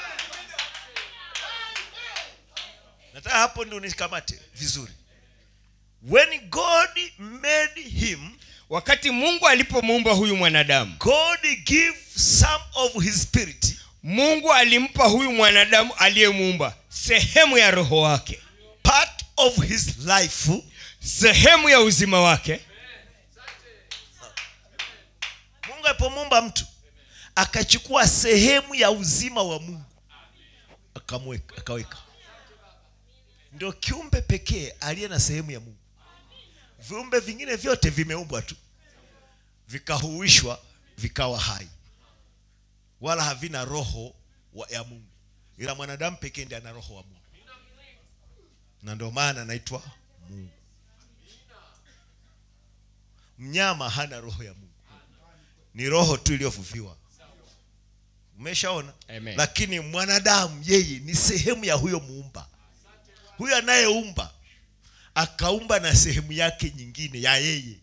nataka hapo ndio nishikamate vizuri when god made him wakati mungu alipomuumba huyu mwanadamu god give some of his spirit mungu alimpa huyu mwanadamu aliyemuumba sehemu ya roho wake part of his life sehemu ya uzima wake mungu alipomuumba mtu akachukua sehemu ya uzima wa mungu akamweka akaweka ndio kiumbe pekee aliye na sehemu ya mungu viumbe vingine vyote vimeumbwa tu vikahuishwa vikawa hai wala havina roho wa, ya mungu ila mwanadamu pekee ndiye ana roho wa mungu na ndio maana anaitwa mungu mnyama hana roho ya mungu ni roho tu iliyofufiwa umeshaona Amen. lakini mwanadamu yeye ni sehemu ya huyo muumba huyo anayeumba akaumba na sehemu yake nyingine ya yeye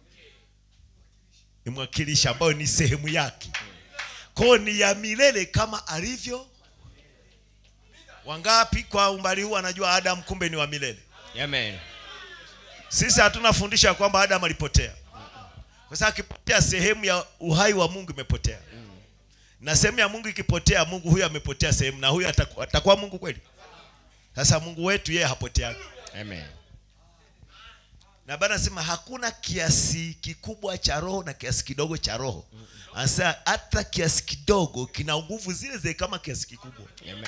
ni mwakilishi ambayo ni sehemu yake kwao ni ya milele kama alivyo wangapi kwa umbali huu anajua adamu kumbe ni wa milele Amen. sisi hatuna fundisho ya kwamba adamu alipotea kwa sababu akipotea sehemu ya uhai wa mungu imepotea na sehemu ya mungu ikipotea mungu huyo amepotea sehemu na huyo ataku- atakuwa mungu kweli sasa mungu wetu yeye hapoteagi Amen. na bana sema hakuna kiasi kikubwa cha roho na kiasi kidogo cha roho anasema hata kiasi kidogo kina nguvu zile zile kama kiasi kikubwa Amen.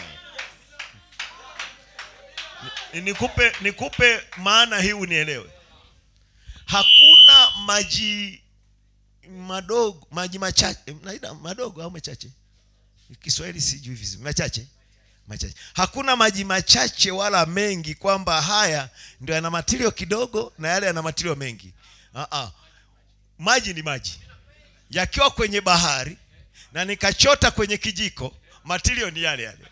Ni- nikupe nikupe maana hii unielewe hakuna maji madogo maji machache naida madogo au machache kiswahili sijui vizuri machache machache hakuna maji machache wala mengi kwamba haya ndio yana matilio kidogo na yale yana matilio mengi uh-uh. maji ni maji yakiwa kwenye bahari na nikachota kwenye kijiko matilio ni yale yale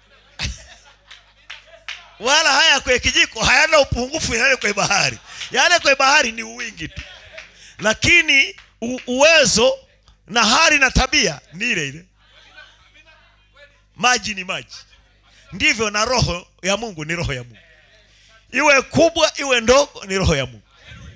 wala haya kwenye kijiko hayana upungufu yale kwenye bahari yale kwenye bahari ni uwingi tu lakini u- uwezo na hali na tabia ni ile ile maji ni maji ndivyo na roho ya mungu ni roho ya mungu iwe kubwa iwe ndogo ni roho ya mungu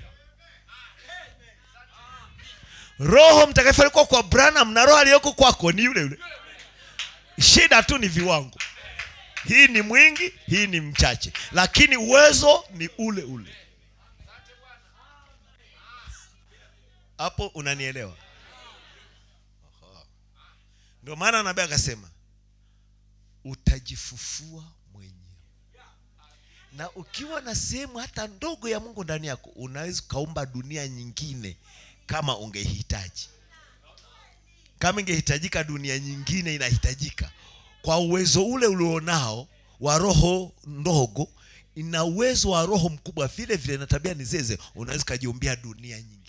roho mtakatifu alikuwa kwa branham na roho aliyoko kwako ni yule yule shida tu ni viwango hii ni mwingi hii ni mchache lakini uwezo ni ule ule hapo unanielewa Aha. ndio maana nabii akasema utajifufua mwenyewe na ukiwa na sehemu hata ndogo ya mungu ndani yako unaweza ukaumba dunia nyingine kama ungehitaji kama ingehitajika dunia nyingine inahitajika kwa uwezo ule ulionao wa roho ndogo ina uwezo wa roho mkubwa vile vile na tabia ni zeze unaweza ukajiumbia dunia nyingine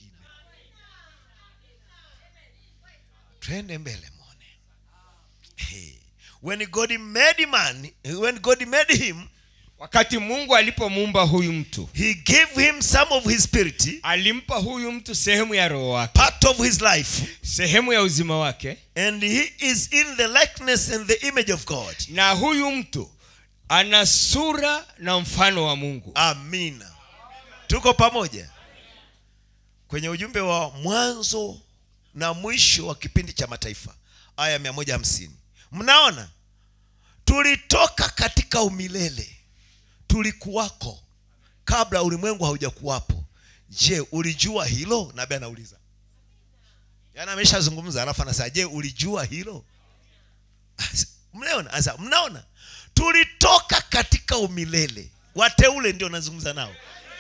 twende mbele mwone hey. when god made man when god made him wakati mungu alipomuumba huyu mtu he gave him some of his spirit alimpa huyu mtu sehemu ya roho wake part of his life sehemu ya uzima wake and he is in the likeness and the image of god na huyu mtu ana sura na mfano wa mungu amina tuko pamoja kwenye ujumbe wa mwanzo na mwisho wa kipindi cha mataifa aya 150 mnaona tulitoka katika umilele tulikuwako kabla ulimwengu haujakuwapo je ulijua hilo nabe anauliza yaani ameshazungumza alafu anasema je ulijua hilo mnaona sasa mnaona tulitoka katika umilele wateule ndio nazungumza nao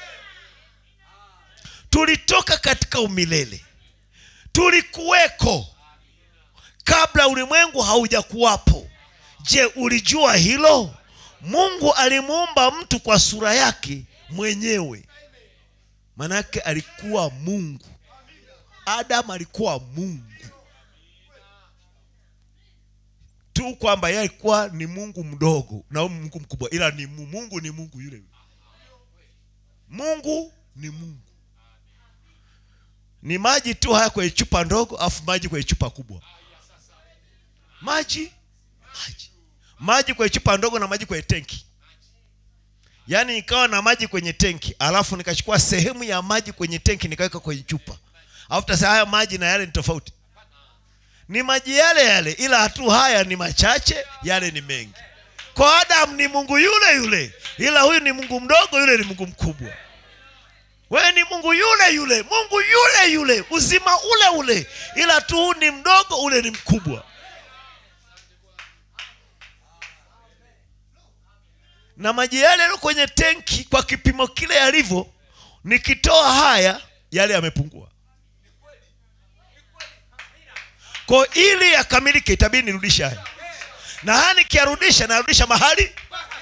tulitoka katika umilele tulikuweko kabla ulimwengu haujakuwapo je ulijua hilo mungu alimuumba mtu kwa sura yake mwenyewe manake alikuwa mungu adamu alikuwa mungu tu kwamba yeye alikuwa ni mungu mdogo na huyu mungu mkubwa ila ni mu- mungu ni mungu yule yule mungu ni mungu ni maji tu haya kwenye chupa ndogo afu maji kwenye chupa kubwa maji maji maji kwenye chupa ndogo na maji kwenye tenki yaani nikawa na maji kwenye tenki alafu nikachukua sehemu ya maji kwenye tenki nikaweka kwenye chupa alafu tasema haya maji na yale ni tofauti ni maji yale yale ila tu haya ni machache yale ni mengi kwa adamu ni mungu yule yule ila huyu ni mungu mdogo yule ni mungu mkubwa wewe ni mungu yule yule mungu yule yule uzima ule ule ila tu huu ni mdogo ule ni mkubwa na maji yale yaliyo kwenye tenki kwa kipimo kile yalivyo nikitoa haya yale yamepungua ko ili yakamilike itabidi nirudishe haya na haya nikiyarudisha narudisha mahali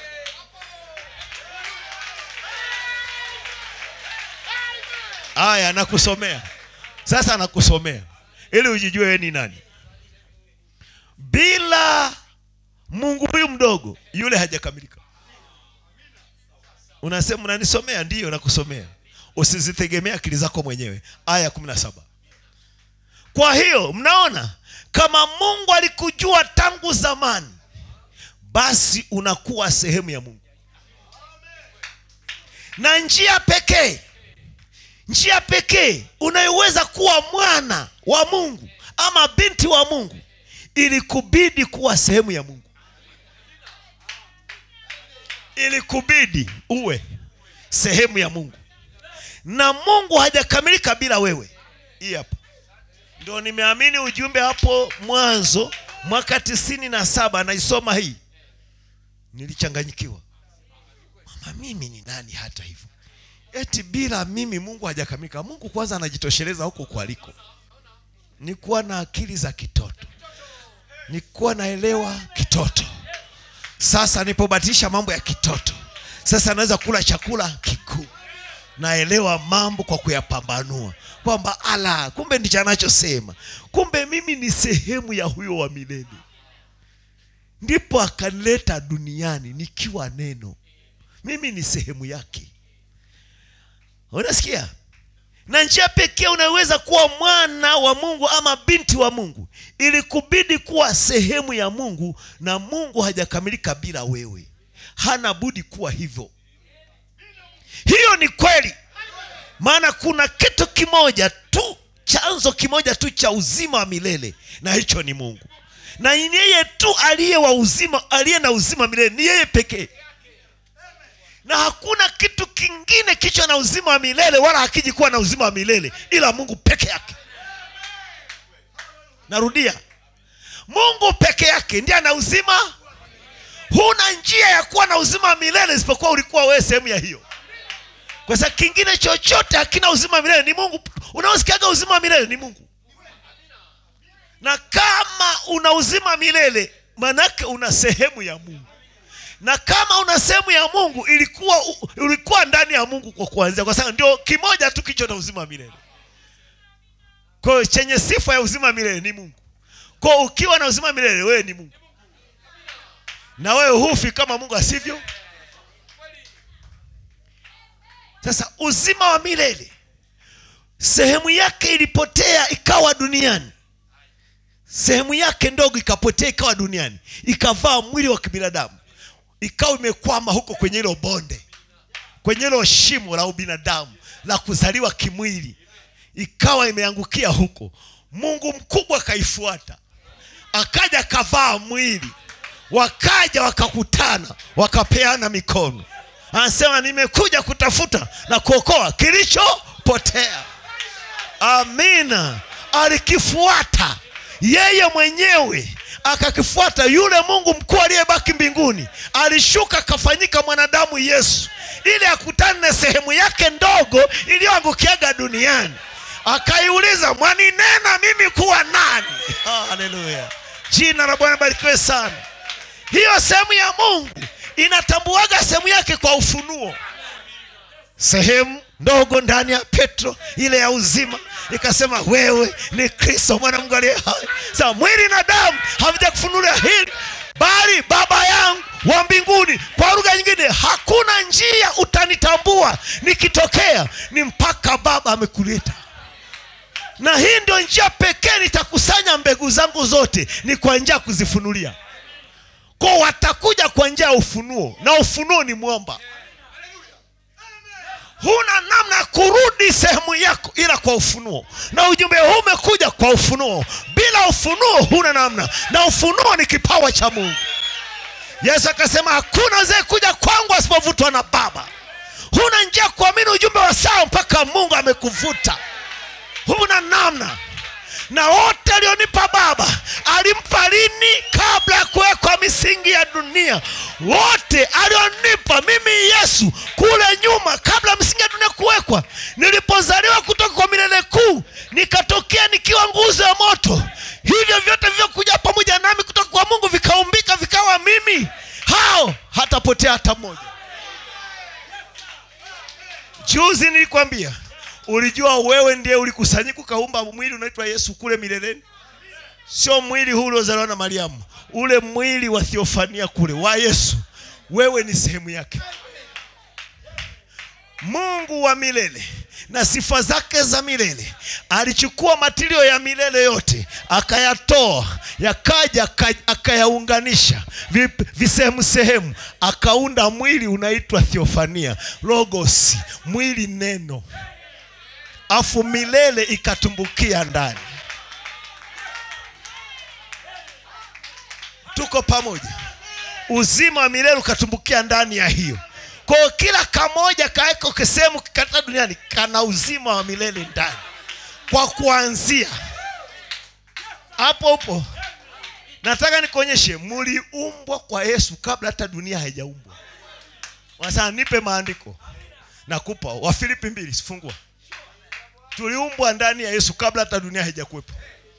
haya nakusomea sasa nakusomea ili ujijue wewe ni nani bila mungu huyu mdogo yule hajakamilika unasema unanisomea ndiyo nakusomea usizitegemea akili zako mwenyewe aya kumi na saba kwa hiyo mnaona kama mungu alikujua tangu zamani basi unakuwa sehemu ya mungu na njia pekee njia pekee unayoweza kuwa mwana wa mungu ama binti wa mungu ilikubidi kuwa sehemu ya mungu ilikubidi uwe sehemu ya mungu na mungu hajakamilika bila wewe hii hapa ndo nimeamini ujumbe hapo mwanzo mwaka tisini na saba naisoma hii nilichanganyikiwa mama mimi ni nani hata hivyo eti bila mimi mungu hajakamilika mungu kwanza anajitosheleza huko kwaliko ni kuwa na akili za kitoto ni kuwa naelewa kitoto sasa nipobadilisha mambo ya kitoto sasa naweza kula chakula kikuu naelewa mambo kwa kuyapambanua kwamba ala kumbe ndicho anachosema kumbe mimi ni sehemu ya huyo wa milele ndipo akanileta duniani nikiwa neno mimi ni sehemu yake unasikia na njia pekee unaweza kuwa mwana wa mungu ama binti wa mungu ili kubidi kuwa sehemu ya mungu na mungu hajakamilika bila wewe hana budi kuwa hivyo hiyo ni kweli maana kuna kitu kimoja tu chanzo kimoja tu cha uzima wa milele na hicho ni mungu na ni yeye tu aliye wa uzima aliye na uzima wa milele ni yeye pekee na hakuna kitu kingine kicho na uzima wa milele wala hakiji kuwa na uzima wa milele ila mungu peke yake narudia mungu peke yake ndiye ana uzima huna njia ya kuwa na uzima wa milele isipokuwa ulikuwa wewe sehemu ya hiyo kwa sababu kingine chochote hakina uzima wa milele ni mungu unaosikiaga uzima wa milele ni mungu na kama una uzima milele manake una sehemu ya mungu na kama una sehemu ya mungu ilikuwa ulikuwa ndani ya mungu kwa kuanzia kwa sababu ndio kimoja tu kicho na uzima wa milele kwa hiyo chenye sifa ya uzima wa milele ni mungu kwa hiyo ukiwa na uzima wa milele wewe ni mungu na wewe hufi kama mungu asivyo sasa uzima wa milele sehemu yake ilipotea ikawa duniani sehemu yake ndogo ikapotea ikawa duniani ikavaa mwili wa kibinadamu ikawa imekwama huko kwenye hilo bonde kwenye hilo shimo la ubinadamu la kuzaliwa kimwili ikawa imeangukia huko mungu mkubwa akaifuata akaja akavaa mwili wakaja wakakutana wakapeana mikono anasema nimekuja kutafuta na kuokoa kilichopotea amina alikifuata yeye mwenyewe akakifuata yule mungu mkuu aliyebaki mbinguni alishuka akafanyika mwanadamu yesu ili akutane na sehemu yake ndogo iliyoangukiaga duniani akaiuliza mwaninena mimi kuwa nani haleluya jina la bwana barikiwe sana hiyo sehemu ya mungu inatambuaga sehemu yake kwa ufunuo sehemu ndogo ndani ya petro ile ya uzima ikasema wewe ni kristo mwana mungu aliye hai sa mwili na damu havijakufunulia hili bali baba yangu wa mbinguni kwa lugha nyingine hakuna njia utanitambua nikitokea ni mpaka baba amekuleta na hii ndio njia pekee nitakusanya mbegu zangu zote ni kwa njia ya kuzifunulia ko watakuja kwa njia ya ufunuo na ufunuo ni mwomba huna namna ya kurudi sehemu yako ila kwa ufunuo na ujumbe huu umekuja kwa ufunuo bila ufunuo huna namna na ufunuo ni kipawa cha mungu yesu akasema hakuna zee kuja kwangu asipovutwa na baba huna njia ya kuamini ujumbe wa sawa mpaka mungu amekuvuta huna namna na wote alionipa baba alimpa lini kabla ya kuwekwa misingi ya dunia wote alionipa mimi yesu kule nyuma kabla misingi ya dunia kuwekwa nilipozaliwa kutoka kwa milele kuu nikatokea nikiwa nguzo ya moto hivyo vyote vilivyokuja pamoja nami kutoka kwa mungu vikaumbika vikawa mimi hao hatapotea hata mmoja juzi nilikwambia ulijua wewe ndiye ulikusanyika ukaumba mwili unaitwa yesu kule mileleni sio mwili huu uliozaliwa na mariamu ule mwili wa thiofania kule wa yesu wewe ni sehemu yake mungu wa milele na sifa zake za milele alichukua matilio ya milele yote akayatoa yakaja aka- akayaunganisha vi- visehemu sehemu akaunda mwili unaitwa thiofania logos mwili neno afu milele ikatumbukia ndani tuko pamoja uzima wa milele ukatumbukia ndani ya hiyo kwao kila kamoja kaeko kisehemu katika duniani kana uzima wa milele ndani kwa kuanzia hapo upo nataka nikuonyeshe muliumbwa kwa yesu kabla hata dunia haijaumbwa wanasema nipe maandiko nakupa wafilipi mbili sifungua tuliumbwa ndani ya yesu kabla hata dunia haijakuwepo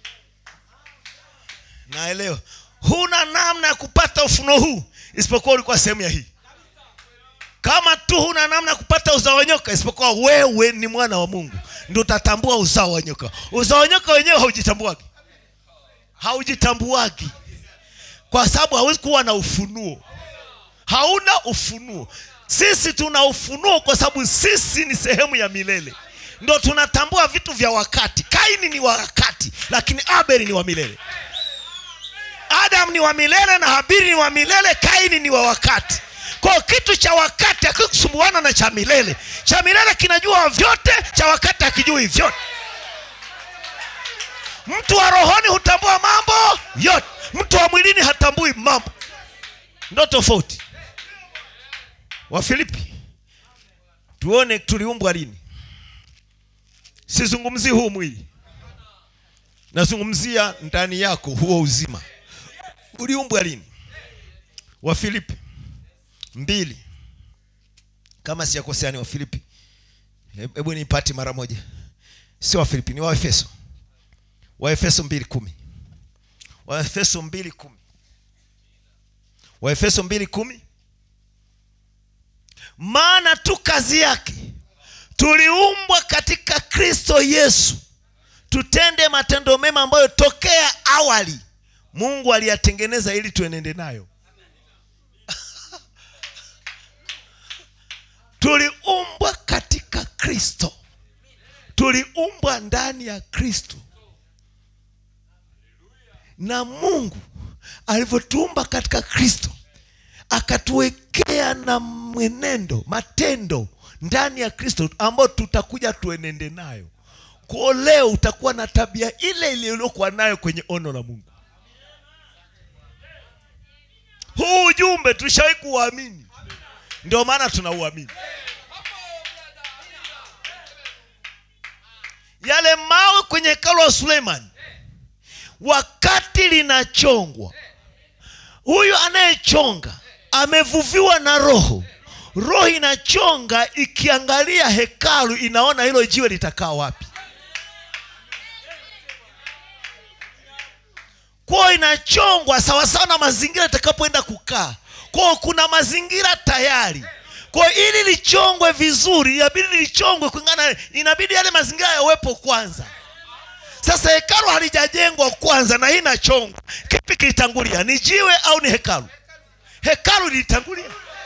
naelewa huna namna ya kupata ufunuo huu isipokuwa ulikuwa sehemu ya hii kama tu huna namna ya kupata uzao wa nyoka isipokuwa wewe ni mwana wa mungu ndio utatambua uzao wa nyoka uzao wa nyoka wenyewe haujitambuagi haujitambuagi kwa sababu hawezi kuwa na ufunuo hauna ufunuo sisi tuna ufunuo kwa sababu sisi ni sehemu ya milele ndo tunatambua vitu vya wakati kaini ni wa wakati lakini abeli ni wa milele adam ni wa milele na habiri ni wa milele kaini ni wa wakati kwa kitu cha wakati akikusumbuana na cha milele cha milele kinajua vyote cha wakati akijui vyote mtu wa rohoni hutambua mambo yote mtu wa mwilini hatambui mambo ndo tofauti wafilipi tuone tuliumbwa lini sizungumzii huu mwili nazungumzia ndani yako huo uzima uliumbwa lini wafilipi mbili kama sijakosea ni wafilipi He- hebu nipati mara moja sio wafilipi ni waefeso waefeso mbili kumi waefeso mbili kumi waefeso mbili kumi maana tu kazi yake tuliumbwa katika kristo yesu tutende matendo mema ambayo tokea awali mungu aliyatengeneza ili tuenende nayo tuliumbwa katika kristo tuliumbwa ndani ya kristo na mungu alivyotuumba katika kristo akatuwekea na mwenendo matendo ndani ya kristo ambayo tutakuja tuenende nayo kwao leo utakuwa na tabia ile ile uliokuwa nayo kwenye ono la mungu huu ujumbe tulishawahi kuuamini ndio maana tunauamini yale mawe kwenye hekalu wa suleiman wakati linachongwa huyu anayechonga amevuviwa na roho roho inachonga ikiangalia hekalu inaona hilo jiwe litakaa wapi kwao inachongwa sawasawa na mazingira itakapoenda kukaa kwao kuna mazingira tayari kwao ili lichongwe vizuri inabidi lichongwe kulingana inabidi yale mazingira yawepo kwanza sasa hekalu halijajengwa kwanza na hii inachongwa kipi kilitangulia ni jiwe au ni hekalu hekalu lilitangulia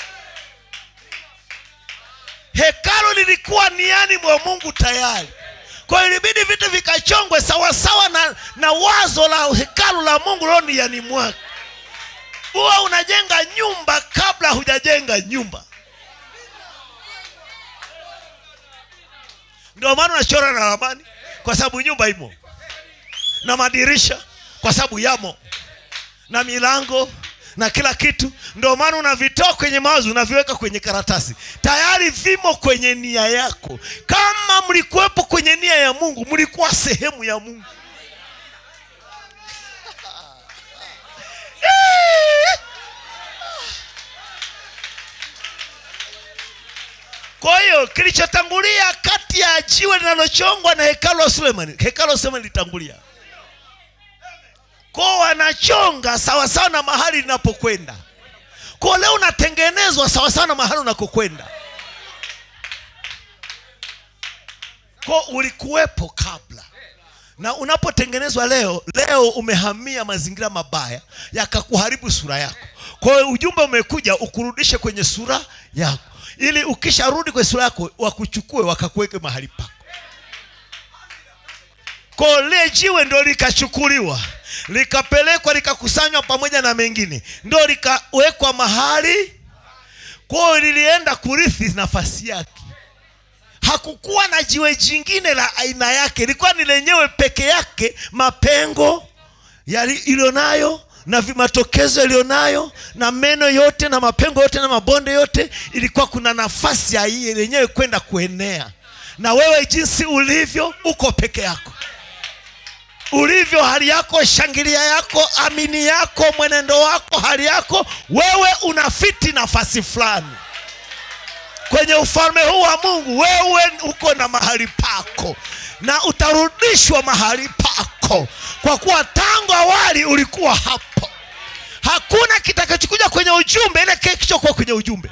hekalu lilikuwa niani mwa mungu tayari kwa hiyo ilibidi vitu vikachongwe sawasawa na, na wazo la hekalu la mungu lilo niani mwake huwa unajenga nyumba kabla hujajenga nyumba ndio maana unachora na ramani kwa sababu nyumba imo na madirisha kwa sababu yamo na milango na kila kitu ndio maana unavitoa kwenye mawazo unaviweka kwenye karatasi tayari vimo kwenye nia yako kama mlikuwepo kwenye nia ya mungu mlikuwa sehemu ya mungu kwa hiyo kilichotangulia kati ya jiwe linalochongwa na hekalu la sulemani hekalu la sulemani litangulia kwao wanachonga sawasawa na mahali linapokwenda kwao leo unatengenezwa sawasawa na mahali unakokwenda kwao ulikuwepo kabla na unapotengenezwa leo leo umehamia mazingira mabaya yakakuharibu sura yako kwa hiyo ujumbe umekuja ukurudishe kwenye sura yako ili ukisharudi kwenye sura yako wakuchukue wakakuweke mahali pako ko lile jiwe ndo likachukuliwa likapelekwa likakusanywa pamoja na mengine ndo likawekwa mahali kwayo lilienda kurithi nafasi yake hakukuwa na jiwe jingine la aina yake ilikuwa ni lenyewe peke yake mapengo iliyonayo na vi- matokezo yaliyonayo na meno yote na mapengo yote na mabonde yote ilikuwa kuna nafasi ya hii lenyewe kwenda kuenea na wewe jinsi ulivyo uko peke yako ulivyo hali yako shangilia yako amini yako mwenendo wako hali yako wewe unafiti nafasi fulani kwenye ufalme huu wa mungu wewe uko na mahali pako na utarudishwa mahali pako kwa kuwa tangu awali ulikuwa hapo hakuna kitakachokuja kwenye ujumbe ile kile kilichokuwa kwenye ujumbe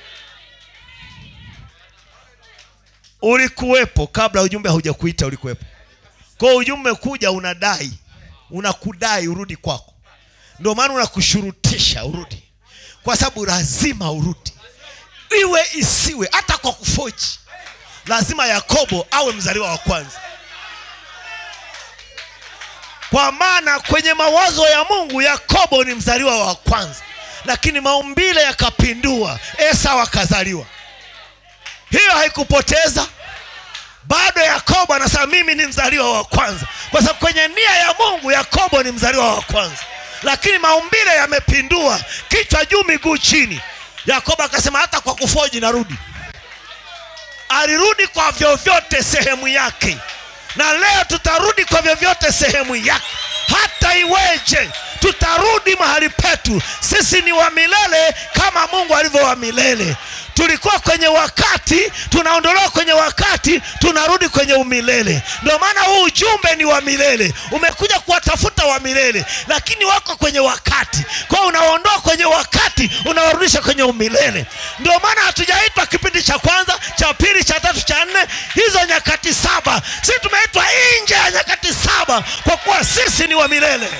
ulikuwepo kabla ujumbe haujakuita ulikuwepo kwao ujumbe kuja unadai unakudai urudi kwako ndio maana unakushurutisha urudi kwa sababu lazima urudi iwe isiwe hata kwa kufoji lazima yakobo awe mzaliwa wa kwanza kwa maana kwenye mawazo ya mungu yakobo ni mzaliwa wa kwanza lakini maumbile yakapindua esau akazaliwa hiyo haikupoteza bado yakobo anasema mimi ni mzaliwa wa kwanza kwa sababu kwenye nia ya mungu yakobo ni mzaliwa wa kwanza lakini maumbile yamepindua kichwa juu miguu chini yakobo akasema hata kwa kufoji narudi alirudi kwa vyovyote sehemu yake na leo tutarudi kwa vyovyote sehemu yake hata iweje tutarudi mahali petu sisi ni wa milele kama mungu alivyo wa milele tulikuwa kwenye wakati tunaondolewa kwenye wakati tunarudi kwenye umilele ndio maana huu ujumbe ni wa milele umekuja kuwatafuta wa milele lakini wako kwenye wakati kwao unaondoa kwenye wakati unawarudisha kwenye umilele ndio maana hatujaitwa kipindi cha kwanza cha pili cha tatu cha nne hizo nyakati saba si tumeitwa nje ya nyakati saba kwa kuwa sisi ni wa milele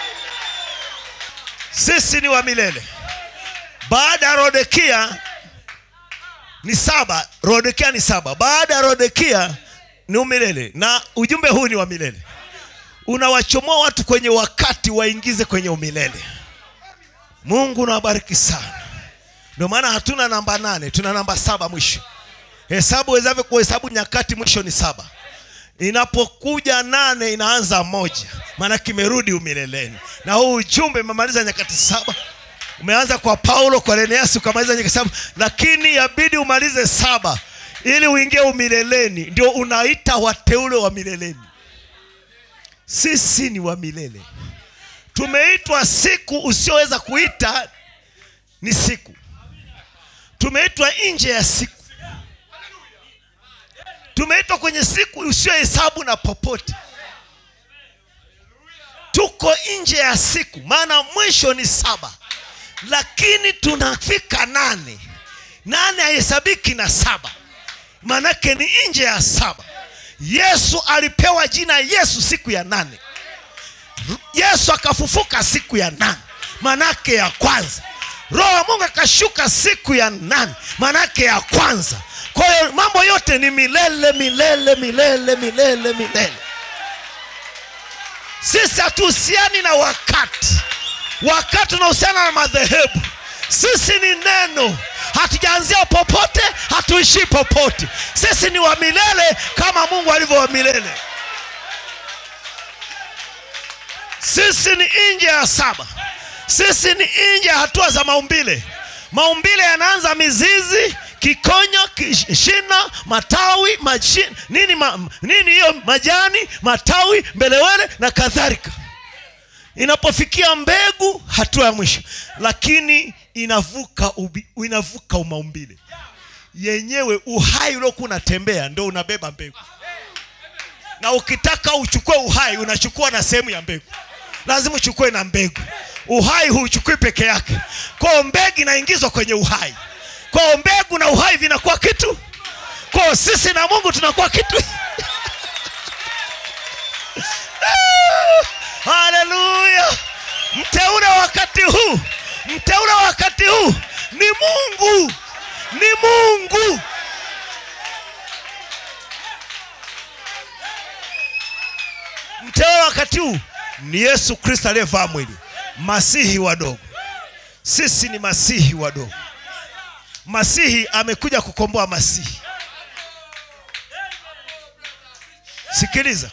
sisi ni wa milele baada ya rodekia ni saba rodekia ni saba baada ya rodekia ni umilele na ujumbe huu ni wa milele unawachomoa watu kwenye wakati waingize kwenye umilele mungu unawabariki sana ndio maana hatuna namba nane tuna namba saba mwisho hesabu wezavyo kuhesabu nyakati mwisho ni saba inapokuja nane inaanza moja maana kimerudi umileleni na huu ujumbe umemaliza nyakati saba umeanza kwa paulo kwa leneasi ukamaliza nyakati saba lakini yabidi umalize saba ili uingie umileleni ndio unaita wateule wa mileleni sisi ni wa milele tumeitwa siku usioweza kuita ni siku tumeitwa nje ya siku tumeitwa kwenye siku usiohesabu na popote tuko nje ya siku maana mwisho ni saba lakini tunafika nane nane hahesabiki na saba maanake ni nje ya saba yesu alipewa jina yesu siku ya nane yesu akafufuka siku ya nane manake ya kwanza roho wa mungu akashuka siku ya nane manake ya kwanza kwa hiyo mambo yote ni milele milele milele milele milele sisi hatuhusiani na wakati wakati unahusiana na madhehebu sisi ni neno hatujaanzia popote hatuishii popote sisi ni wa milele kama mungu alivyo wa milele sisi ni nje ya saba sisi ni nje ya hatua za maumbile maumbile yanaanza mizizi kikonyo kish- shina matawi machi, nini ma, nini hiyo majani matawi mbelewele na kadhalika inapofikia mbegu hatua ya mwisho lakini inavuka ubi, inavuka umaumbile yenyewe uhai uliokuwa unatembea ndo unabeba mbegu na ukitaka uchukue uhai unachukua na sehemu ya mbegu lazima uchukue na mbegu uhai huuchukui peke yake kwao mbegu inaingizwa kwenye uhai kwao mbegu na uhai vinakuwa kitu kwao sisi na mungu tunakuwa kitu haleluya mteule wa wakati huu mteule wa wakati huu ni mungu ni mungu mteule wa wakati huu ni yesu kristo aliyevaa mwili masihi wadogo sisi ni masihi wadogo masihi amekuja kukomboa masihi sikiliza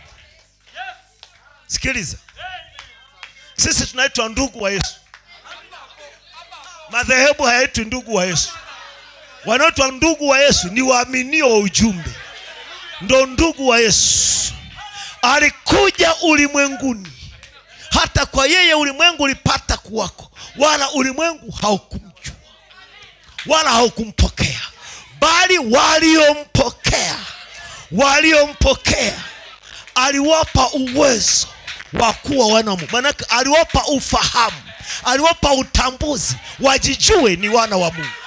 sikiliza sisi tunaitwa ndugu wa yesu madhehebu hayaitwi ndugu wa yesu wanaoitwa ndugu wa yesu ni waaminio wa ujumbe ndo ndugu wa yesu alikuja ulimwenguni hata kwa yeye ulimwengu ulipata kuwako wala ulimwengu haukumjua wala haukumpokea bali waliompokea waliompokea aliwapa uwezo wa kuwa wana wa Mungu. Maanake aliwapa ufahamu, aliwapa utambuzi, wajijue ni wana wa Mungu.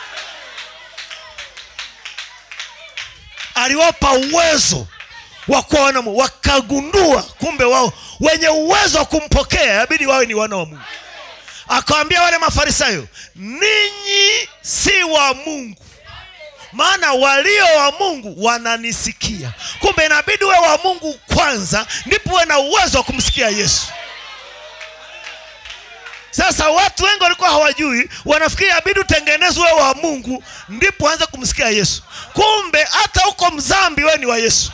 Aliwapa uwezo wa kuwa wana wa Mungu, wakagundua kumbe wao wenye uwezo wa kumpokea yabidi wawe ni wana wa Mungu. Akawambia wale Mafarisayo, ninyi si wa Mungu maana walio wa mungu wananisikia kumbe inabidi uwe wa mungu kwanza ndipo uwe na uwezo wa kumsikia yesu sasa watu wengi walikuwa hawajui wanafikiri abidi utengenezwe uwe wa mungu ndipo uanze kumsikia yesu kumbe hata huko mzambi wewe ni wa yesu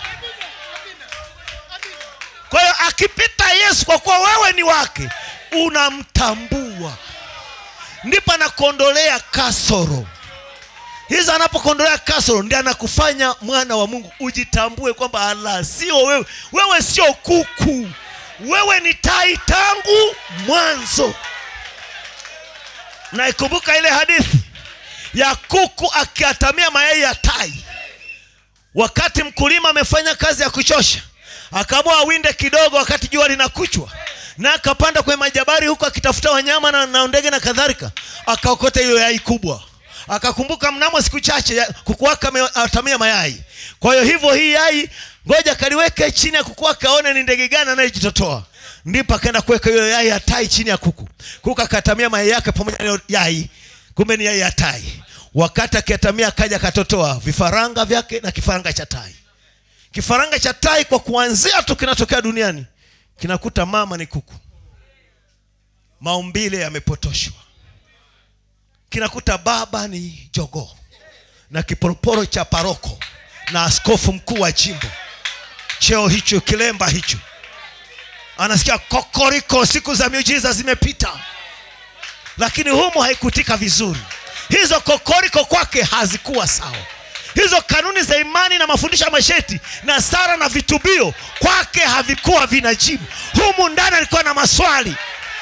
kwa hiyo akipita yesu kwa kuwa wewe ni wake unamtambua ndipo anakuondolea kasoro hizo anapokondolea kasoro ndi anakufanya mwana wa mungu ujitambue kwamba ala sio wewe wewe sio kuku wewe ni tai tangu mwanzo naikumbuka ile hadithi ya kuku akiatamia mayai ya tai wakati mkulima amefanya kazi ya kuchosha akaamua awinde kidogo wakati jua linakuchwa na akapanda kwenye majabari huku akitafuta wanyama na, na ndege na kadhalika akaokota hiyo yai kubwa akakumbuka mnamo siku chache ya- kuku wake ameatamia mayai kwa hiyo hivyo hii yai ngoja kaliweke chini ya kuku wake aone ni ndege gani anayejitotoa ndipo akaenda kuweka hiyo yai ya tai chini ya kuku kuku akatamia mayai yake pamoja na hiyo yai kumbe ni yai ya tai wakati akiatamia akaja akatotoa vifaranga vyake na kifaranga cha tai kifaranga cha tai kwa kuanzia tu kinatokea duniani kinakuta mama ni kuku maumbile yamepotoshwa kinakuta baba ni jogoo na kiporoporo cha paroko na askofu mkuu wa jimbo cheo hicho kilemba hicho anasikia kokoriko siku za miujiza zimepita lakini humu haikutika vizuri hizo kokoriko kwake hazikuwa sawa hizo kanuni za imani na mafundisho ya masheti na sara na vitubio kwake havikuwa vinajibu humu ndani alikuwa na maswali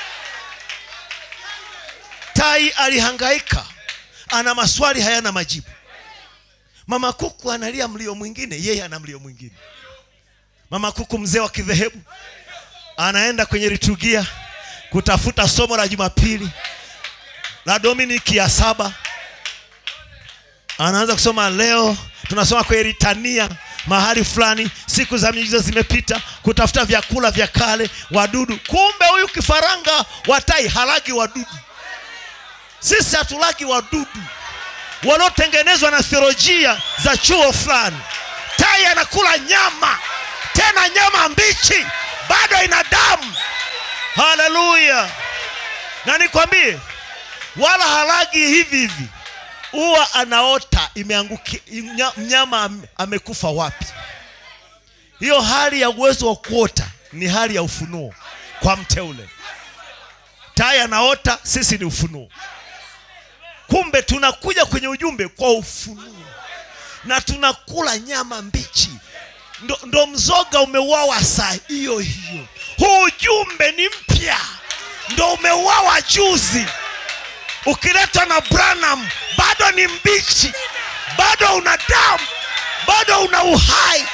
tai alihangaika ana maswali hayana majibu mama kuku analia mlio mwingine yeye ana mlio mwingine mama kuku mzee wa kidhehebu anaenda kwenye liturgia kutafuta somo la jumapili la dominiki ya saba anaanza kusoma leo tunasoma kwenye litania mahali fulani siku za miujiza zimepita kutafuta vyakula vya kale wadudu kumbe huyu kifaranga wa tai halagi wadudu sisi hatulagi wadudu waliotengenezwa na theolojia za chuo fulani tai anakula nyama tena nyama mbichi bado ina damu haleluya na nikwambie wala halagi hivi hivi huwa anaota imeanguki nya- mnyama am- amekufa wapi hiyo hali ya uwezo wa kuota ni hali ya ufunuo kwa mteule tai anaota sisi ni ufunuo kumbe tunakuja kwenye ujumbe kwa ufunuo na tunakula nyama mbichi ndo, ndo mzoga umeuawa saa hiyo hiyo huu ujumbe ni mpya ndo umeuawa juzi ukiletwa na branham bado ni mbichi bado una damu bado una uhai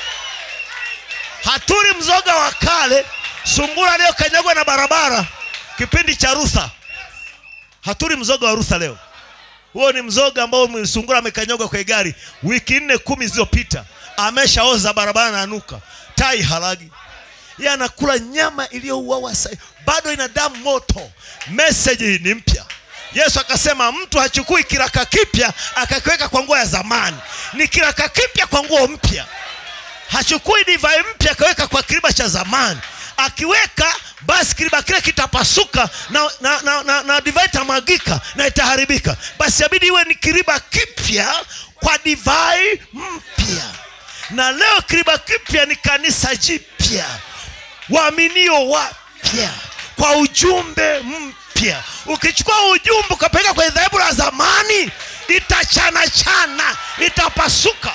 haturi mzoga wa kale sungura aliyokanyagwa na barabara kipindi cha rutha haturi mzoga wa rutha leo huo ni mzoga ambao sungura amekanyagwa kwenye gari wiki nne kumi zilizopita ameshaoza barabara na anuka tai halagi ye anakula nyama iliyouawa sai bado ina damu moto meseji hii ni mpya yesu akasema mtu hachukui kiraka kipya akakiweka kwa nguo ya zamani ni kiraka kipya kwa nguo mpya hachukui divai mpya akaweka kwa kiriba cha zamani akiweka basi kiriba kile kitapasuka na, na, na, na, na divai itamwagika na itaharibika basi abidi iwe ni kiriba kipya kwa divai mpya na leo kiriba kipya ni kanisa jipya waaminio wapya kwa ujumbe mpya ukichukua ujumbe ukapeleka kwenye dhehebu la zamani itachanachana itapasuka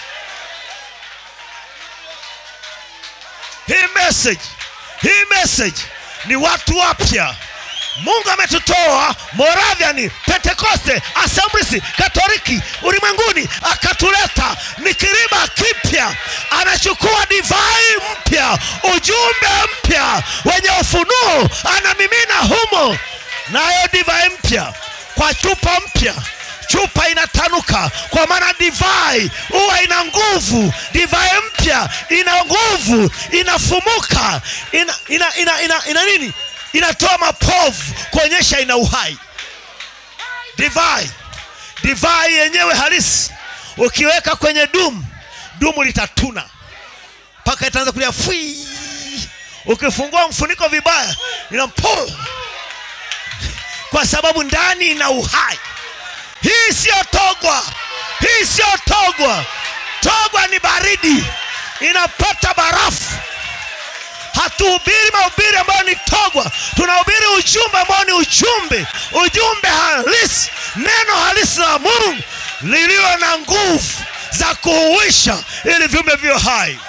hii message hii message ni watu wapya mungu ametutoa moraviani pentekoste assemblies katoliki ulimwenguni akatuleta ni kiriba kipya anachukua divai mpya ujumbe mpya wenye ufunuo anamimina humo nayo divai mpya kwa chupa mpya chupa inatanuka kwa maana divai huwa ina nguvu divai mpya ina nguvu inafumuka ina, ina, ina, ina, ina nini inatoa mapovu kuonyesha ina uhai divai divai yenyewe halisi ukiweka kwenye dumu dumu litatuna mpaka itaanza kulia fwi ukifungua mfuniko vibaya inampo kwa sababu ndani ina uhai hii siyo togwa hii siyo togwa togwa ni baridi inapata barafu hatuhubiri mahubiri ambayo ni togwa tunahubiri ujumbe ambao ni ujumbe ujumbe halisi neno halisi la mungu lililo na nguvu za kuhuisha ili viumbe vyo hai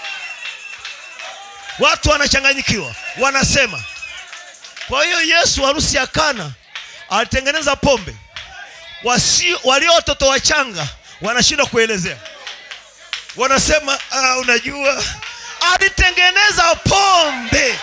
watu wanachanganyikiwa wanasema kwa hiyo yesu harusi ya kana alitengeneza pombe wasio walio watoto wachanga wanashindwa kuelezea wanasema ah, unajua alitengeneza pombe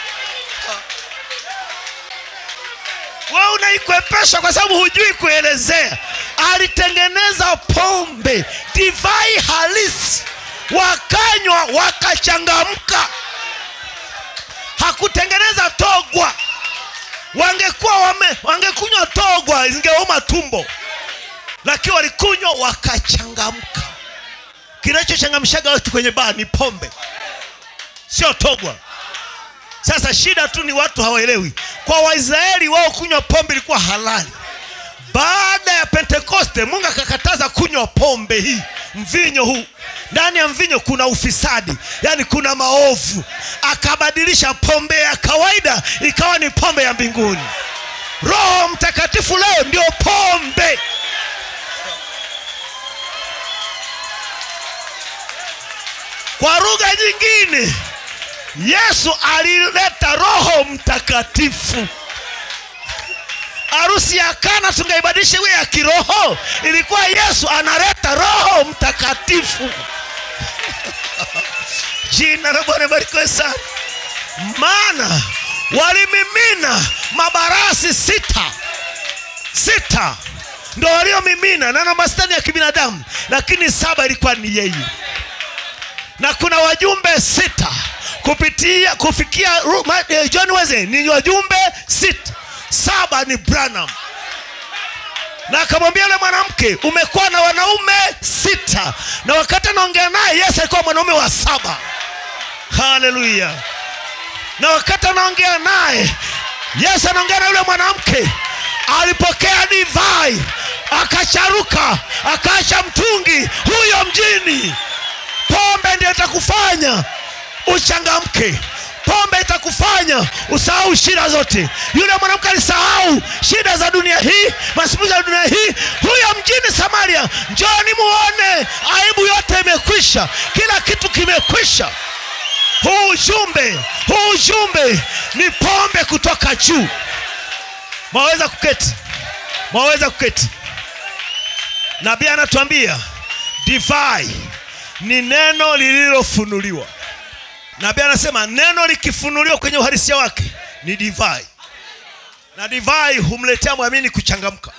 we unaikwepesha kwa sababu hujui kuelezea alitengeneza pombe divai halisi wakanywa wakachangamka hakutengeneza togwa wangekuwa wame, wangekunywa togwa zingeuma tumbo lakini walikunywa wakachangamka kinachochangamshaga watu kwenye baa ni pombe sio togwa sasa shida tu ni watu hawaelewi kwa waisraeli wao kunywa pombe ilikuwa halali baada ya pentekoste mungu akakataza kunywa pombe hii mvinyo huu ndani ya mvinyo kuna ufisadi yaani kuna maovu akabadilisha pombe ya kawaida ikawa ni pombe ya mbinguni roho mtakatifu leo ndio pombe kwa lugha nyingine yesu alileta roho mtakatifu harusi ya kana tungeibadilisha iwe ya kiroho ilikuwa yesu analeta roho mtakatifu jina la bwana barikiwe sana maana walimimina mabarasi sita sita ndo waliomimina na namba sita ni ya kibinadamu lakini saba ilikuwa ni yeye na kuna wajumbe sita kupitia kufikia Ru- Ma- eh, john Wesley ni wajumbe sita saba ni branham na akamwambia yule mwanamke umekuwa na wanaume sita na wakati anaongea naye yesu alikuwa mwanaume wa saba haleluya na wakati anaongea naye yesu anaongea na yule mwanamke alipokea divai akacharuka akaacha mtungi huyo mjini pombe ndio itakufanya uchangamke pombe itakufanya usahau shida zote yule mwanamke alisahau shida za dunia hii masimuzi ya dunia hii huyo mjini samaria njoni muone aibu yote imekwisha kila kitu kimekwisha huu ujumbe huu ujumbe ni pombe kutoka juu mwaweza kuketi mwaweza kuketi nabii anatuambia divai ni neno lililofunuliwa nabii anasema neno likifunuliwa kwenye uhalisia wake ni divai na divai humletea mwamini kuchangamka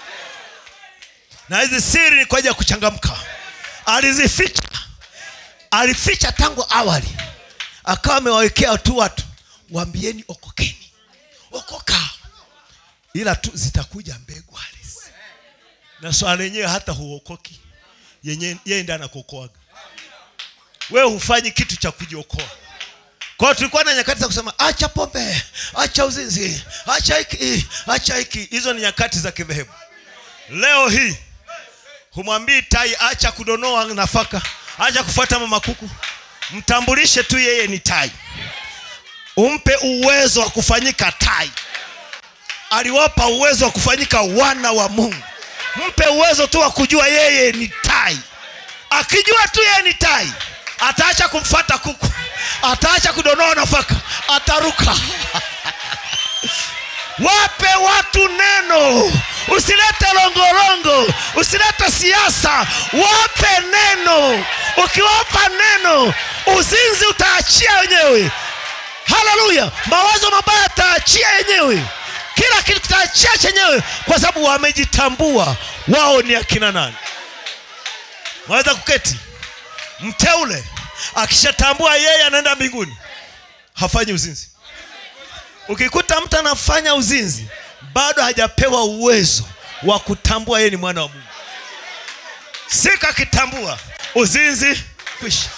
na hizi siri ni kwa ajili ya kuchangamka alizificha alificha tangu awali akawa amewawekea tu watu waambieni okokeni okoka ila tu zitakuja mbegu halisi na swala lenyewe hata huokoki yenye yeye ndiye anakuokoaga wewe hufanyi kitu cha kujiokoa kwa hiyo tulikuwa na nyakati za kusema acha pombe acha uzinzi acha hiki acha hiki hizo ni nyakati za kidhehebu leo hii humwambii tai acha kudonoa nafaka acha kufuata mama kuku mtambulishe tu yeye ni tai umpe uwezo wa kufanyika tai aliwapa uwezo wa kufanyika wana wa mungu mpe uwezo tu wa kujua yeye ni tai akijua tu yeye ni tai ataacha kumfata kuku ataacha kudonoa nafaka ataruka wape watu neno usilete longolongo usilete siasa wape neno ukiwapa neno uzinzi utaachia wenyewe haleluya mawazo mabaya ataachia yenyewe kila kitu kitaachia chenyewe kwa sababu wamejitambua wao ni akina nani waweza kuketi mteule akishatambua yeye anaenda mbinguni hafanyi uzinzi ukikuta mtu anafanya uzinzi bado hajapewa uwezo wa kutambua yeye ni mwana wa mungu siku akitambua uzinzi kwisha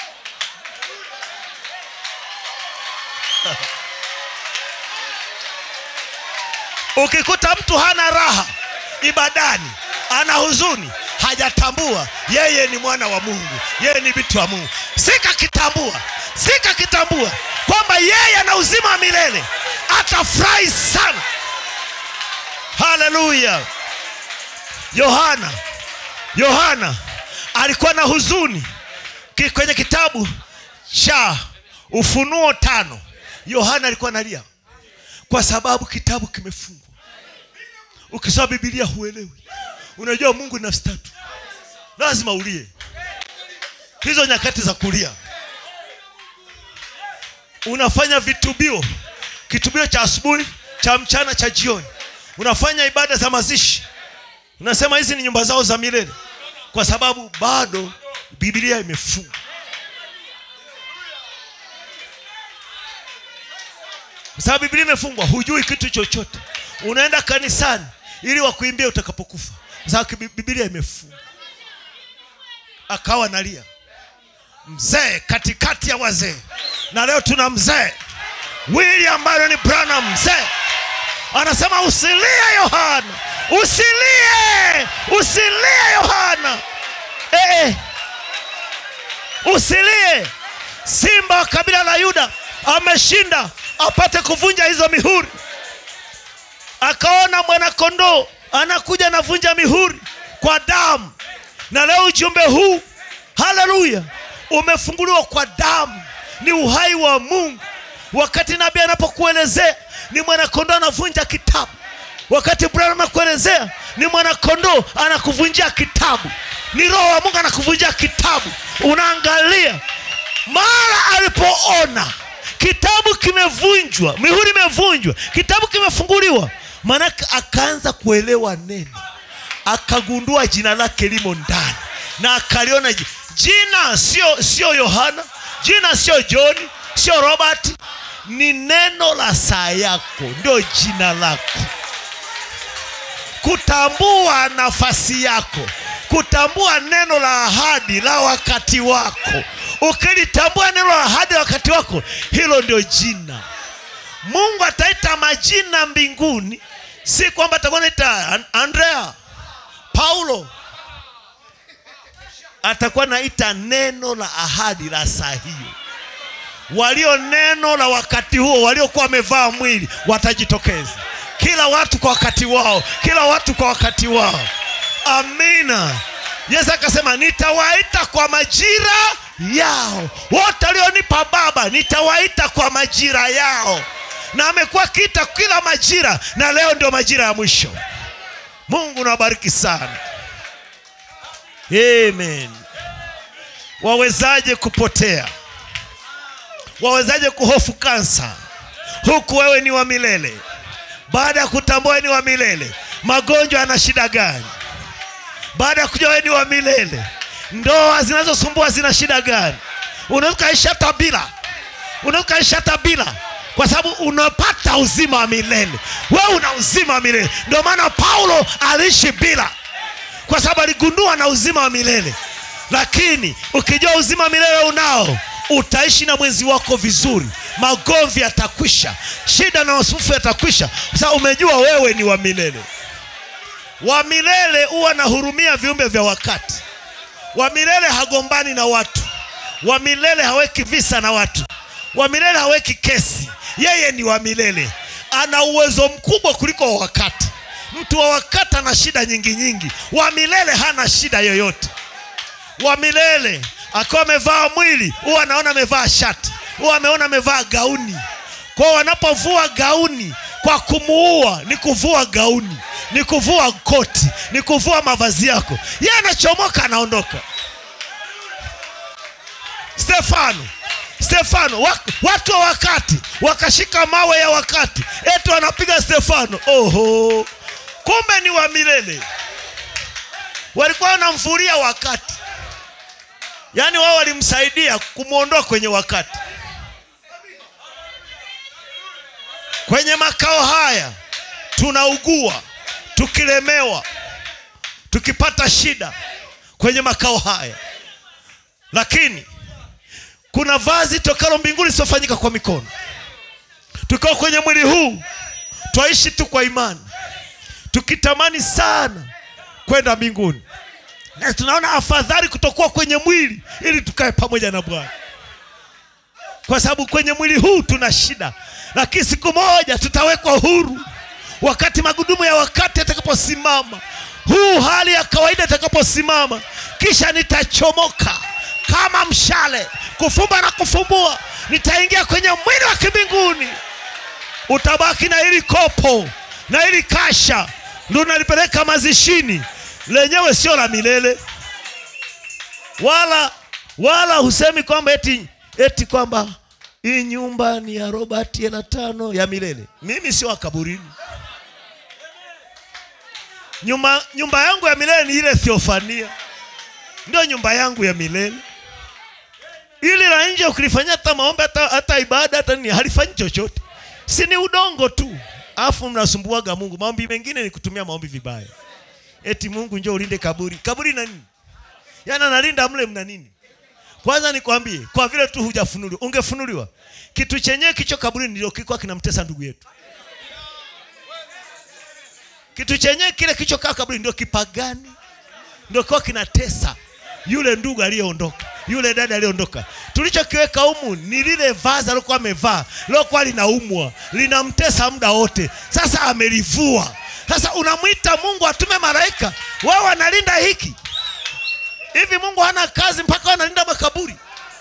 ukikuta mtu hana raha ibadani ana huzuni hajatambua yeye ni mwana wa mungu yeye ni vitu wa mungu sikakitambua sikakitambua kwamba yeye ana uzima wa milele atafurahi sana haleluya yohana yohana alikuwa na huzuni Ki- kwenye kitabu cha ufunuo tano yohana alikuwa analia kwa sababu kitabu kimefungwa ukisoma bibilia huelewi unajua mungu ni nafsi tatu lazima ulie hizo nyakati za kulia unafanya vitubio kitubio cha asubuhi cha mchana cha jioni unafanya ibada za mazishi unasema hizi ni nyumba zao za milele kwa sababu bado biblia imefungwa kwa sababu biblia imefungwa hujui kitu chochote unaenda kanisani ili wakuimbia utakapokufa kwa sababu Bi- biblia imefungwa akawa nalia mzee katikati ya wazee na leo tuna mzee william Marion branham mzee anasema usilie yohana usilie usilie yohana eh, eh. usilie simba wa kabila la yuda ameshinda apate kuvunja hizo mihuri akaona mwanakondoo anakuja anavunja mihuri kwa damu na leo ujumbe huu haleluya umefunguliwa kwa damu ni uhai wa mungu wakati nabii anapokuelezea ni mwanakondoo anavunja kitabu wakati branham anakuelezea ni mwanakondoo anakuvunjia kitabu ni roho wa mungu anakuvunjia kitabu unaangalia mara alipoona kitabu kimevunjwa mihuri imevunjwa kitabu kimefunguliwa maanake akaanza kuelewa neno akagundua jina lake limo ndani na akaliona ji- jina sio sio yohana jina sio johni sio robert ni neno la saa yako ndio jina lako kutambua nafasi yako kutambua neno la ahadi la wakati wako ukilitambua neno la ahadi la wakati wako hilo ndio jina mungu ataita majina mbinguni si kwamba atakuwa naita An- andrea paulo atakuwa naita neno la ahadi la saa hiyo walio neno la wakati huo waliokuwa wamevaa mwili watajitokeza kila watu kwa wakati wao kila watu kwa wakati wao amina yesu akasema nitawaita kwa majira yao wote walionipa baba nitawaita kwa majira yao na amekuwa akiita kila majira na leo ndio majira ya mwisho mungu nawabariki sana amen wawezaje kupotea wawezaje kuhofu kansa huku wewe ni wa milele baada ya kutambua wewe ni wa milele magonjwa yana shida gani baada ya kujua wewe ni wa milele ndoa zinazosumbua zina shida gani unaweza ukaishi hata bila unaweza ukaishi hata bila kwa sababu unapata uzima wa milele wewe una uzima wa milele ndio maana paulo aliishi bila kwa sababu aligundua na uzima wa milele lakini ukijua uzima wa milele unao utaishi na mwenzi wako vizuri magomvi yatakwisha shida na masufu yatakwisha kwa sababu umejua wewe ni wa milele wa milele huwa anahurumia viumbe vya wakati wa milele hagombani na watu wa milele haweki visa na watu wa milele haweki kesi yeye ni wa milele ana uwezo mkubwa kuliko wa wakati mtu wa wakati ana shida nyingi nyingi wa milele hana shida yoyote wa milele akiwa amevaa mwili huwa anaona amevaa shati huwa ameona amevaa gauni kwao wanapovua gauni kwa kumuua ni kuvua gauni ni kuvua koti ni kuvua mavazi yako yeye anachomoka anaondoka stefano stefano wak- watu wa wakati wakashika mawe ya wakati eti wanapiga stefano oho kumbe ni wa milele walikuwa wanamfuria wakati yaani wao walimsaidia kumwondoa kwenye wakati kwenye makao haya tunaugua tukilemewa tukipata shida kwenye makao haya lakini kuna vazi tokalo mbinguni lisiofanyika kwa mikono tukiwa kwenye mwili huu twaishi tu kwa imani tukitamani sana kwenda mbinguni na tunaona afadhali kutokuwa kwenye mwili ili tukae pamoja na bwana kwa sababu kwenye mwili huu tuna shida lakini siku moja tutawekwa huru wakati magudumu ya wakati yatakaposimama huu hali ya kawaida itakaposimama kisha nitachomoka kama mshale kufumba na kufumbua nitaingia kwenye mwili wa kimbinguni utabaki na hili kopo na hili kasha ndo nalipeleka mazishini lenyewe sio la milele wala wala husemi kwamba eti eti kwamba hii nyumba ni ya robert hela tano ya milele mimi sio wa kaburini nyumba, nyumba yangu ya milele ni ile theofania ndio nyumba yangu ya milele ili la nje ukilifanyia hata maombi hata, hata ibada hata nini halifanyi chochote si ni udongo tu afu mnasumbuaga mungu maombi mengine ni kutumia maombi vibaya eti mungu njoo ulinde kaburi kaburi na nini yaani analinda mle mna nini kwanza nikwambie kwa vile tu hujafunuliwa ungefunuliwa kitu chenyewe kicho kaburini ndio kilikuwa kinamtesa ndugu yetu kitu chenyewe kile kichokaa kaburi ndio kipagani ndio kiwa kinatesa yule ndugu aliyeondoka yule dada aliyeondoka tulichokiweka humu ni lile vazi alikuwa amevaa lilokuwa linaumwa linamtesa muda wote sasa amelivua sasa unamwita mungu atume malaika wao wanalinda hiki hivi mungu hana kazi mpaka wanalinda makaburi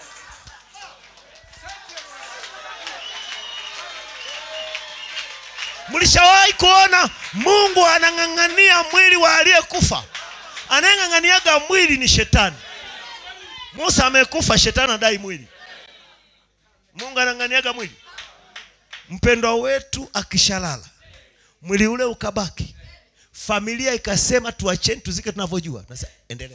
mlishawahi kuona mungu anang'ang'ania mwili wa aliyekufa anayeng'ang'aniaga mwili ni shetani musa amekufa shetani adai mwili mungu anang'aniaga mwili mpendwa wetu akishalala mwili ule ukabaki familia ikasema tuacheni tuzike tunavyojua Nasema, endelea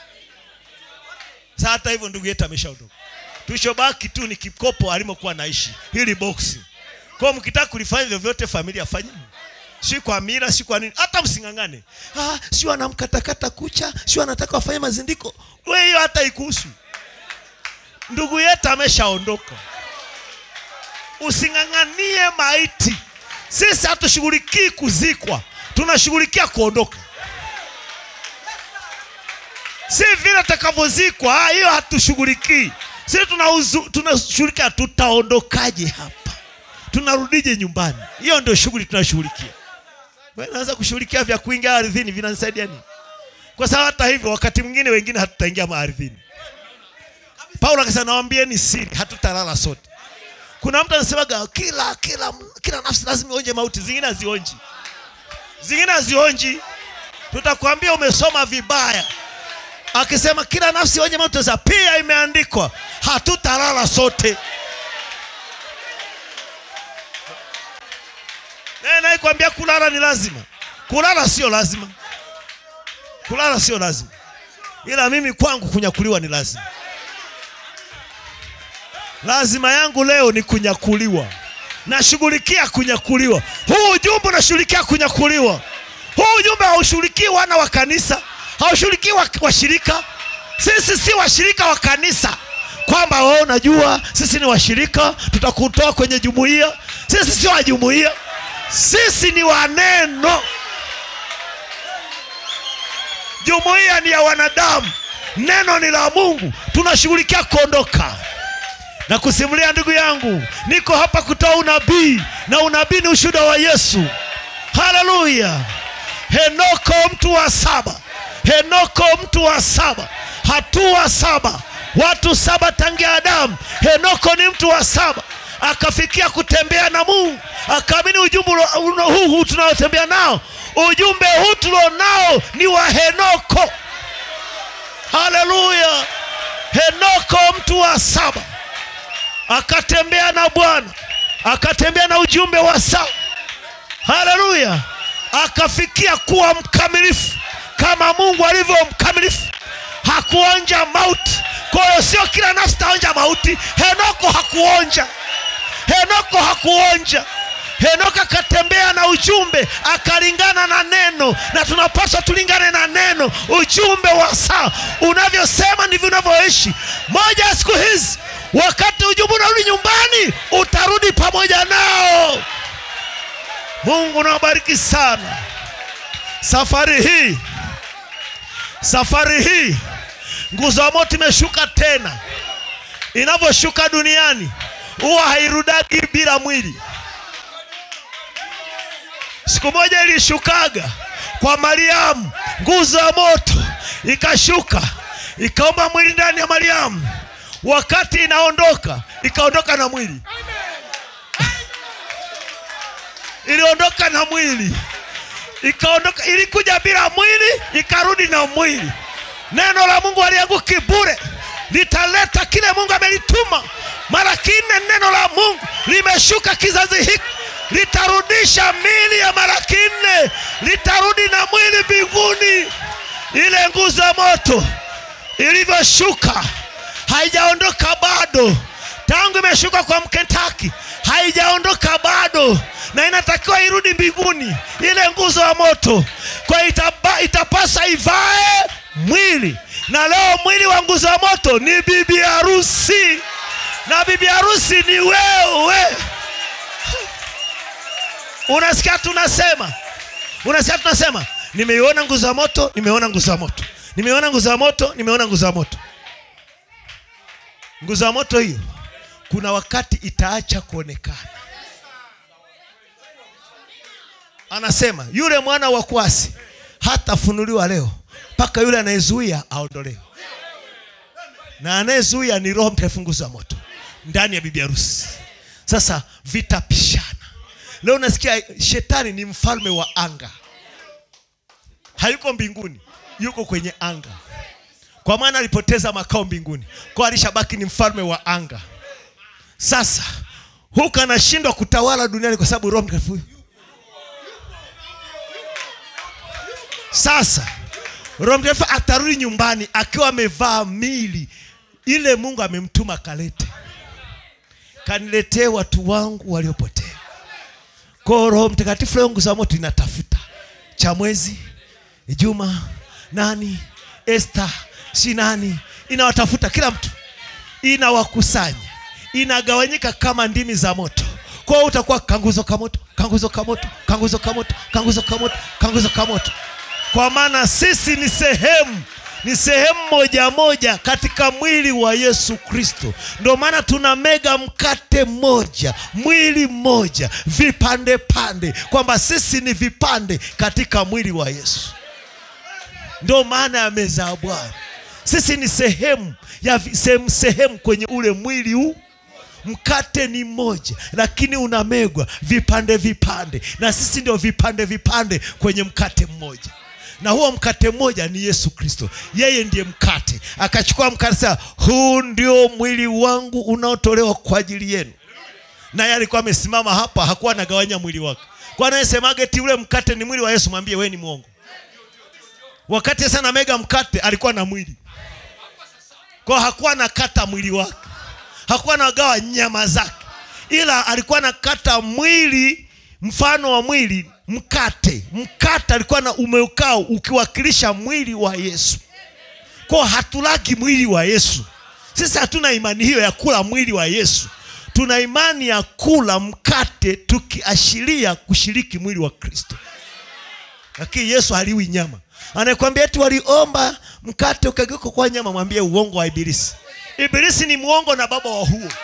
sa hata hivyo ndugu yetu ameshaondoka tulichobaki tu ni kikopo alimokuwa naishi hili boksi kwao mkitaka kulifanya vyovyote familia fanyeni si kwa mira si kwa nini hata msing'ang'ane ah, si wanamkatakata kucha si wanataka wafanye mazindiko we hiyo hata ikuhusu ndugu yetu ameshaondoka using'ang'anie maiti sisi hatushughulikii kuzikwa tunashughulikia kuondoka si vile takavyozikwa ah, hiyo hatushughulikii sisi tunauzu- tunashughulikia tutaondokaje hapa tunarudije nyumbani hiyo ndio shughuli tunashughulikia Wewe unaweza kushughulikia vya kuingia ardhini vinanisaidia nini kwa sababu hata hivyo wakati mwingine wengine hatutaingia maardhini paulo akasema nawambieni siri hatutalala sote kuna mtu anasemaga kila kila kila nafsi lazima ionje mauti zingine hazionji zingine hazionji tutakwambia umesoma vibaya akisema kila nafsi ionje mauti sasa pia imeandikwa hatutalala sote naye naikwambia kulala ni lazima kulala sio lazima kulala sio lazima ila mimi kwangu kunyakuliwa ni lazima lazima yangu leo ni kunyakuliwa nashughulikia kunyakuliwa huu ujumbe unashughulikia kunyakuliwa huu ujumbe haushughulikii wana wa kanisa haushughulikii wa- washirika sisi si washirika wa kanisa kwamba wewe unajua sisi ni washirika tutakutoa kwenye jumuiya sisi sio wa jumuiya sisi ni wa neno jumuiya ni ya wanadamu neno ni la mungu tunashughulikia kuondoka na kusimulia ndugu yangu niko hapa kutoa unabii na unabii ni ushuhuda wa yesu haleluya henoko mtu wa saba henoko mtu wa saba hatua saba watu saba tangia adamu henoko ni mtu wa saba akafikia kutembea na mungu akaamini ujumbe ulo- ulo- huu huu tunaotembea nao ujumbe huu tulionao ni wa henoko haleluya henoko mtu wa saba akatembea na bwana akatembea na ujumbe wa saa haleluya akafikia kuwa mkamilifu kama mungu alivyo mkamilifu hakuonja mauti kwa hiyo sio kila nafsi taonja mauti henoko hakuonja henoko hakuonja henoko akatembea na ujumbe akalingana na neno na tunapaswa tulingane na neno ujumbe wa saa unavyosema ndivyo unavyoishi moja ya siku hizi wakati ujumbe unarudi nyumbani utarudi pamoja nao mungu nawabariki sana safari hii safari hii nguzo ya moto imeshuka tena inavyoshuka duniani huwa hairudagi bila mwili siku moja ilishukaga kwa mariamu nguzo ya moto ikashuka ikaomba mwili ndani ya mariamu wakati inaondoka ikaondoka na mwili iliondoka na mwili ikaondoka ilikuja bila mwili ikarudi na mwili neno la mungu alianguki bure litaleta kile mungu amelituma mara kinne neno la mungu limeshuka kizazi hiki litarudisha mili ya mara kinne litarudi na mwili mbinguni ile nguzo ya moto ilivyoshuka haijaondoka bado tangu imeshuka kwa mkentaki haijaondoka bado na inatakiwa irudi mbinguni ile nguzo ya moto kwa itaba, itapasa ivae mwili na leo mwili wa nguzo ya moto ni bibi harusi na bibi harusi ni wewe unasikia tunasema unasikia tunasema nimeiona nguzo ya moto nimeona nguzo ya moto nimeona nguzo ya moto nimeona nguzo ya moto nguzo ya moto hiyo kuna wakati itaacha kuonekana anasema yule mwana wa kwasi hatafunuliwa leo mpaka yule anayezuia aondolewe na anayezuia ni roho mtakatifu nguzo ya moto ndani ya bibi harusi sasa vitapishana leo nasikia shetani ni mfalme wa anga hayuko mbinguni yuko kwenye anga kwa maana alipoteza makao mbinguni kwa alishabaki ni mfalme wa anga sasa huku anashindwa kutawala duniani kwa sababu roho mtakatifu huyu. sasa roho mtakatifu atarudi nyumbani akiwa amevaa mili ile mungu amemtuma kalete kaniletee watu wangu waliopotea kwao roho mtakatifu leo nguzo ya moto inatafuta chamwezi juma nani este si nani inawatafuta kila mtu inawakusanya inagawanyika kama ndimi za moto kwao utakuwa kanguzo kamoto kanguzo kamoto kanguzo kamoto kanguzo kamoto kanguzo kamoto kwa maana sisi ni sehemu ni sehemu moja moja katika mwili wa yesu kristo ndio maana tuna mega mkate mmoja mwili mmoja vipande pande kwamba sisi ni vipande katika mwili wa yesu ndio maana ya meza ya bwana sisi ni sehemu ya vi- sehemu sehemu kwenye ule mwili huu mkate ni mmoja lakini unamegwa vipande vipande na sisi ndio vipande vipande kwenye mkate mmoja na huo mkate mmoja ni yesu kristo yeye ndiye mkate akachukua mkate sasa huu ndio mwili wangu unaotolewa kwa ajili yenu naye alikuwa amesimama hapa hakuwa anagawanya mwili wake kwa anayesemaga eti ule mkate ni mwili wa yesu mwambie wewe ni mwongo wakati sana mega mkate alikuwa na mwili kwa hakuwa anakata mwili wake hakuwa anagawa nyama zake ila alikuwa anakata mwili mfano wa mwili mkate mkate alikuwa na umeukao ukiwakilisha mwili wa yesu kwa hatulaki mwili wa yesu sisi hatuna imani hiyo ya kula mwili wa yesu tuna imani ya kula mkate tukiashiria kushiriki mwili wa kristo lakini yesu haliwi nyama anayekwambia eti waliomba mkate ukageuka kwa nyama mwambie uongo wa ibilisi ibilisi ni mwongo na baba wa huo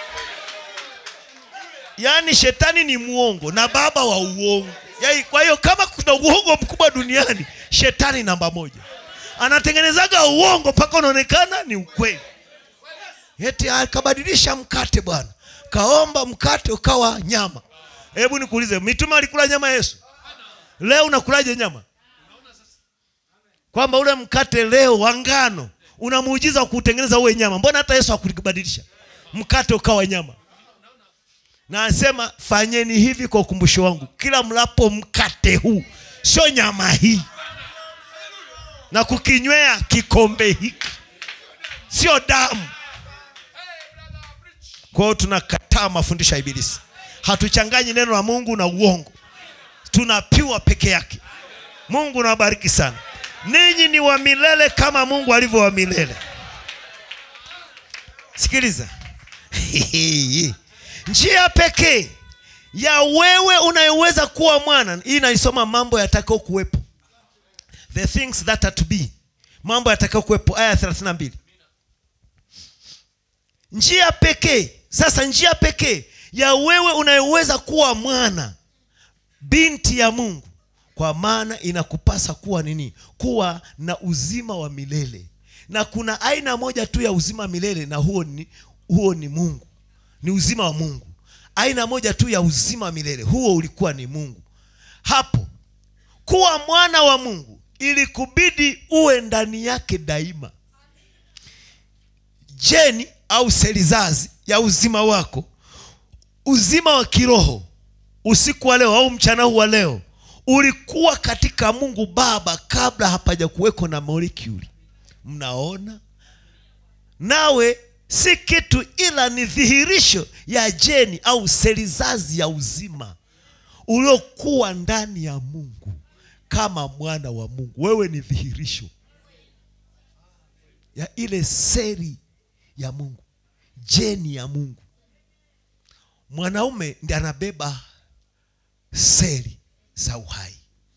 yaani shetani ni mwongo na baba wa uongo Yai, kwa hiyo kama kuna uongo mkubwa duniani shetani namba moja anatengenezaga uongo mpaka unaonekana ni ukweli eti akabadilisha mkate bwana kaomba mkate ukawa nyama hebu nikuulize mitume alikula nyama ya yesu leo unakulaje nyama kwamba ule mkate leo wa ngano una muujiza wa kuutengeneza uwe nyama mbona hata yesu hakubadilisha mkate ukawa nyama na anasema fanyeni hivi kwa ukumbusho wangu kila mlapo mkate huu sio nyama hii na kukinywea kikombe hiki sio damu kwa hiyo tunakataa mafundisho ya ibilisi hatuchanganyi neno la mungu na uongo tunapiwa peke yake mungu nawabariki sana ninyi ni wa milele kama mungu alivyo wa milele sikiliza njia pekee ya wewe unayoweza kuwa mwana hii naisoma mambo yatakao kuwepo the things that are to be mambo yatakao kuwepo aya 32 njia pekee sasa njia pekee ya wewe unayoweza kuwa mwana binti ya mungu kwa maana inakupasa kuwa nini kuwa na uzima wa milele na kuna aina moja tu ya uzima wa milele na huo ni, huo ni mungu ni uzima wa mungu aina moja tu ya uzima wa milele huo ulikuwa ni mungu hapo kuwa mwana wa mungu ili kubidi uwe ndani yake daima jeni au selizazi ya uzima wako uzima wa kiroho usiku wa leo au mchana huu wa leo ulikuwa katika mungu baba kabla hapaja kuweko na molekuli mnaona nawe si kitu ila ni dhihirisho ya jeni au selizazi ya uzima uliokuwa ndani ya mungu kama mwana wa mungu wewe ni dhihirisho ya ile seli ya mungu jeni ya mungu mwanaume ndi anabeba seli za uhai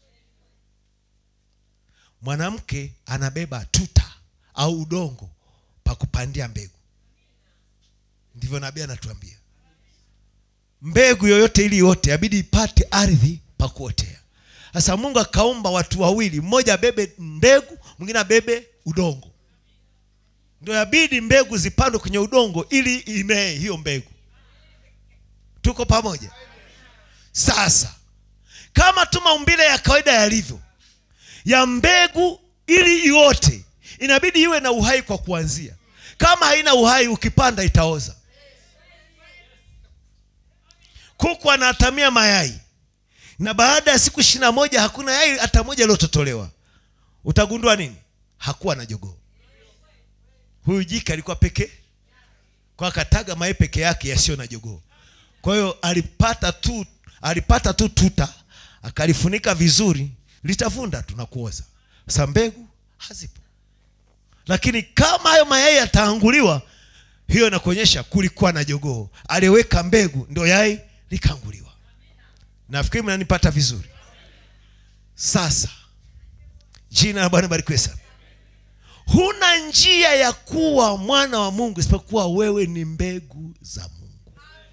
mwanamke anabeba tuta au udongo pa kupandia mbegu ndivyo nabii anatuambia mbegu yoyote ili yote abidi ipate ardhi pa kuotea sasa mungu akaumba watu wawili mmoja abebe mbegu mwingine abebe udongo ndio yabidi mbegu zipandwe kwenye udongo ili imee hiyo mbegu tuko pamoja sasa kama tu maumbile ya kawaida yalivyo ya mbegu ili iote inabidi iwe na uhai kwa kuanzia kama haina uhai ukipanda itaoza kuku anatamia mayai na baada ya siku ishiri na moja hakuna yai hata moja iliyototolewa utagundua nini hakuwa na jogoo huyu jike alikuwa pekee kwa akataga mayai peke yake yasiyo na jogoo kwa hiyo alipata tu alipata tu tuta akalifunika vizuri litavunda tu na kuoza sa mbegu hazipo lakini kama hayo mayai yataanguliwa hiyo inakuonyesha kulikuwa na jogoo aliyeweka mbegu ndio yai likaanguliwa nafikiri mnanipata vizuri sasa jina la bwana barikiwe sana huna njia ya kuwa mwana wa mungu isipokuwa wewe ni mbegu za mungu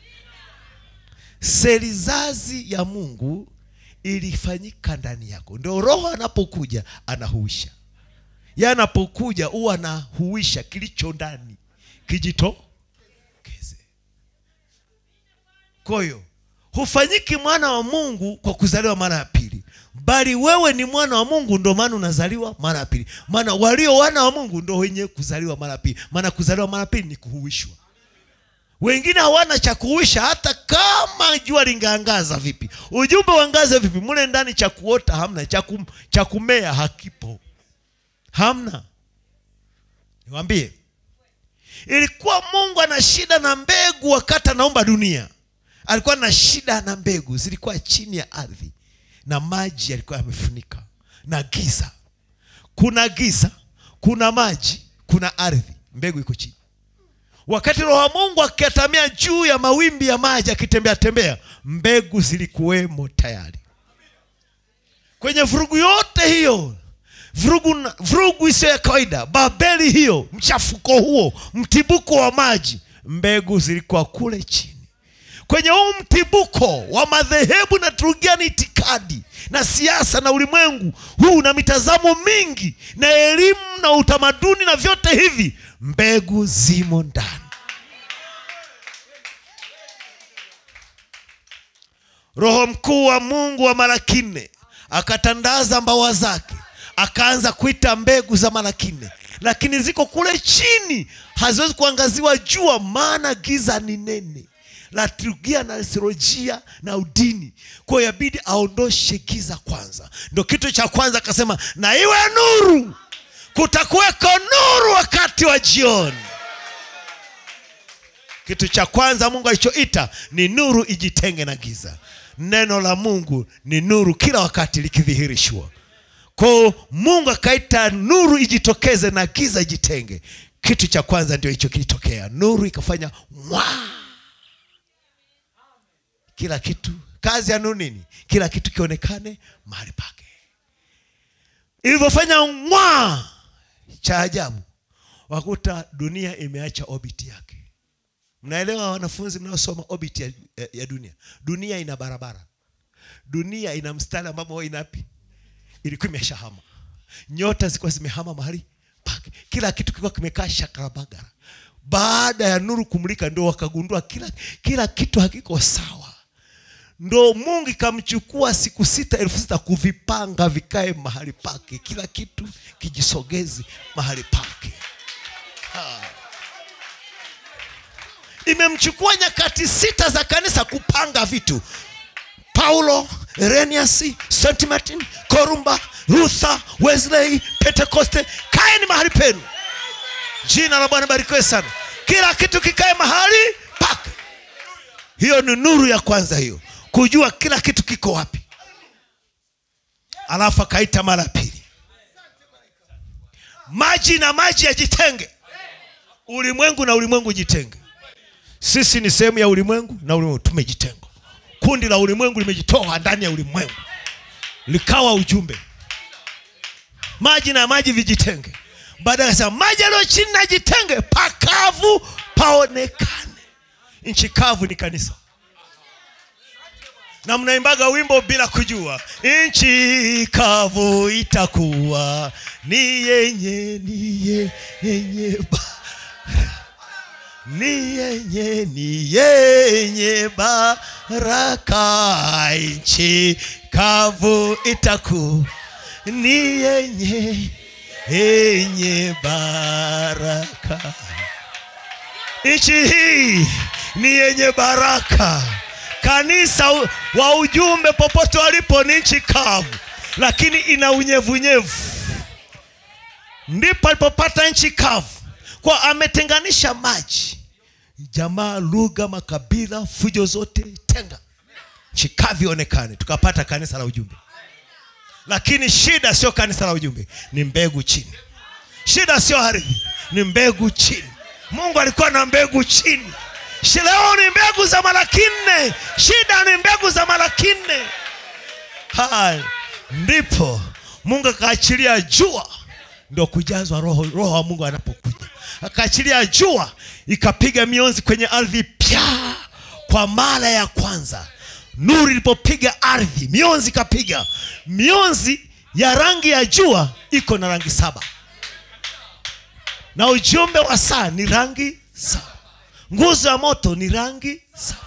selizazi ya mungu ilifanyika ndani yako ndio roho anapokuja anahuisha ye anapokuja huwa anahuisha kilicho ndani kijitokeze kwa hiyo hufanyiki mwana wa mungu kwa kuzaliwa mara ya pili bali wewe ni mwana wa mungu ndo maana unazaliwa mara ya pili maana walio wana wa mungu ndo wenye kuzaliwa mara ya pili maana kuzaliwa mara ya pili ni kuhuishwa wengine hawana cha kuisha hata kama jua lingeangaza vipi ujumbe uangaze vipi mule ndani cha kuota hamna cha kum- cha kumea hakipo hamna niwambie ilikuwa mungu ana shida na mbegu wakati anaumba dunia alikuwa na shida na mbegu zilikuwa chini ya ardhi na maji yalikuwa yamefunika na giza kuna giza kuna maji kuna ardhi mbegu iko chini wakati roho wa mungu akiatamia juu ya mawimbi ya maji akitembea tembea mbegu zilikuwemo tayari kwenye vurugu yote hiyo vurugu, na- vurugu isiyo ya kawaida babeli hiyo mchafuko huo mtibuko wa maji mbegu zilikuwa kule chini kwenye huu mtibuko wa madhehebu na turugiani itikadi na siasa na ulimwengu huu na mitazamo mingi na elimu na utamaduni na vyote hivi mbegu zimo ndani roho mkuu wa mungu wa mara kinne akatandaza mbawa zake akaanza kuita mbegu za mara kinne lakini ziko kule chini haziwezi kuangaziwa jua maana giza ni nene la liturujia na liturujia na udini kwa hiyo yabidi aondoshe giza kwanza ndo kitu cha kwanza akasema na iwe nuru kutakuweko nuru wakati wa jioni kitu cha kwanza mungu alichoita ni nuru ijitenge na giza neno la mungu ni nuru kila wakati likidhihirishwa kwao mungu akaita nuru ijitokeze na giza ijitenge kitu cha kwanza ndio hicho kilitokea nuru ikafanya mwaa kila kitu kazi ya nuru nini kila kitu kionekane mahali pake ilivyofanya mwaa cha ajabu wakuta dunia imeacha orbit yake mnaelewa wanafunzi mnaosoma orbit ya, ya, ya dunia dunia ina barabara dunia ina mstari ambamo inapi ilikuwa imeshahama nyota zilikuwa zimehama mahali pake kila kitu kilikuwa kimekaa shakarabagara baada ya nuru kumulika ndio wakagundua kila, kila kitu hakiko sawa ndo mungu ikamchukua siku sita elfu sita kuvipanga vikae mahali pake kila kitu kijisogezi mahali pake Ha. imemchukua nyakati sita za kanisa kupanga vitu paulo erenias st martin korumba luther wesley pentekoste kaeni mahali penu jina la bwana barikiwe sana kila kitu kikae mahali pake hiyo ni nuru ya kwanza hiyo kujua kila kitu kiko wapi alafu akaita mara ya pili maji na maji yajitenge ulimwengu na ulimwengu jitenge sisi ni sehemu ya ulimwengu na ulimwengu tumejitenga kundi la ulimwengu limejitoa ndani ya ulimwengu likawa ujumbe maji na maji vijitenge baadaye akasema maji yaliyo chini na jitenge pakavu paonekane nchi kavu ni kanisa na mnaimbaga wimbo bila kujua nchi kavu itakuwa ni yenye ni ye- yenye ba ni yenye ni yenye baraka nchi kavu itaku ni yenye yenye baraka nchi hii ni yenye baraka kanisa u- wa ujumbe popote walipo ni nchi kavu lakini ina unyevunyevu ndipo alipopata nchi kavu kwa ametenganisha maji jamaa lugha makabila fujo zote tenga nchi kavu ionekane tukapata kanisa la ujumbe lakini shida sio kanisa la ujumbe ni mbegu chini shida sio ardhi ni mbegu chini mungu alikuwa na mbegu chini Shi- leo ni mbegu za malaki nne shida ni mbegu za malaki nne Hai. ndipo mungu akaachilia jua ndo kujazwa roho roho wa mungu anapokuja akaachilia jua ikapiga mionzi kwenye ardhi pya kwa mara ya kwanza nuru ilipopiga ardhi mionzi ikapiga mionzi ya rangi ya jua iko na rangi saba na ujumbe wa saa ni rangi saba nguzo ya moto ni rangi saba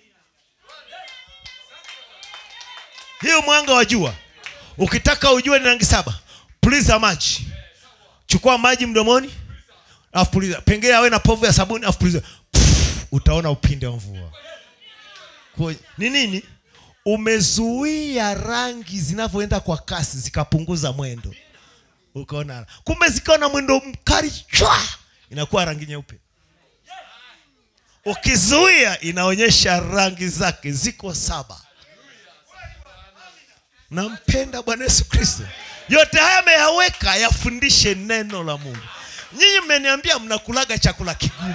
hiyo mwanga wa jua ukitaka ujue ni rangi saba puliza maji chukua maji mdomoni alafu puliza pengine awe na povu ya sabuni alafu puliza Pff, utaona upinde wa mvua Kwa- ni nini umezuia rangi zinavyoenda kwa kasi zikapunguza mwendo ukaona kumbe zikiwa na mwendo mkali chwa inakuwa rangi nyeupe ukizuia inaonyesha rangi zake ziko saba nampenda bwana yesu kristo yote haya ameyaweka yafundishe neno la mungu nyinyi mmeniambia mnakulaga chakula kigumu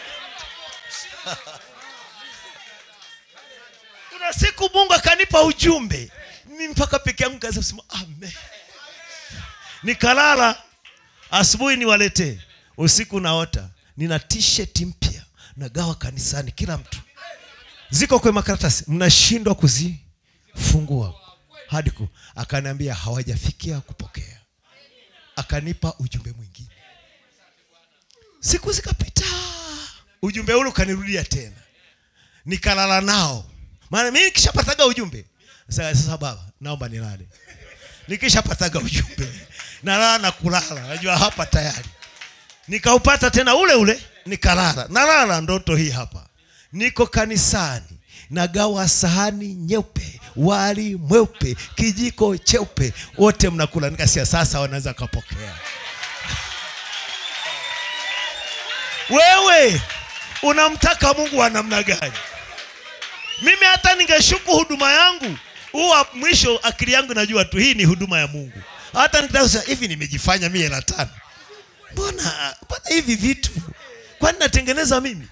kuna siku mungu akanipa ujumbe mi mpaka peke yangu kaza kusema amen nikalala asubuhi niwaletee usiku naota nina t-shirt mpya nagawa kanisani kila mtu ziko kwenye makaratasi mnashindwa kuzifungua hadi ku akaniambia hawajafikia kupokea akanipa ujumbe mwingine siku zikapita ujumbe ule ukanirudia tena nikalala nao maana mimi nikishapataga ujumbe sasa, sasa baba naomba nilale nikishapataga ujumbe nalala na kulala najua hapa tayari nikaupata tena ule ule nikalala nalala ndoto hii hapa niko kanisani nagawa sahani nyeupe wali mweupe kijiko cheupe wote mnakula nikasia sasa wanaweza kapokea wewe unamtaka mungu wa namna gani mimi hata ningeshuku huduma yangu huwa mwisho akili yangu najua tu hii ni huduma ya mungu hata nikitaka kusema hivi nimejifanya mie hela tano mbona mbona hivi vitu kwani natengeneza mimi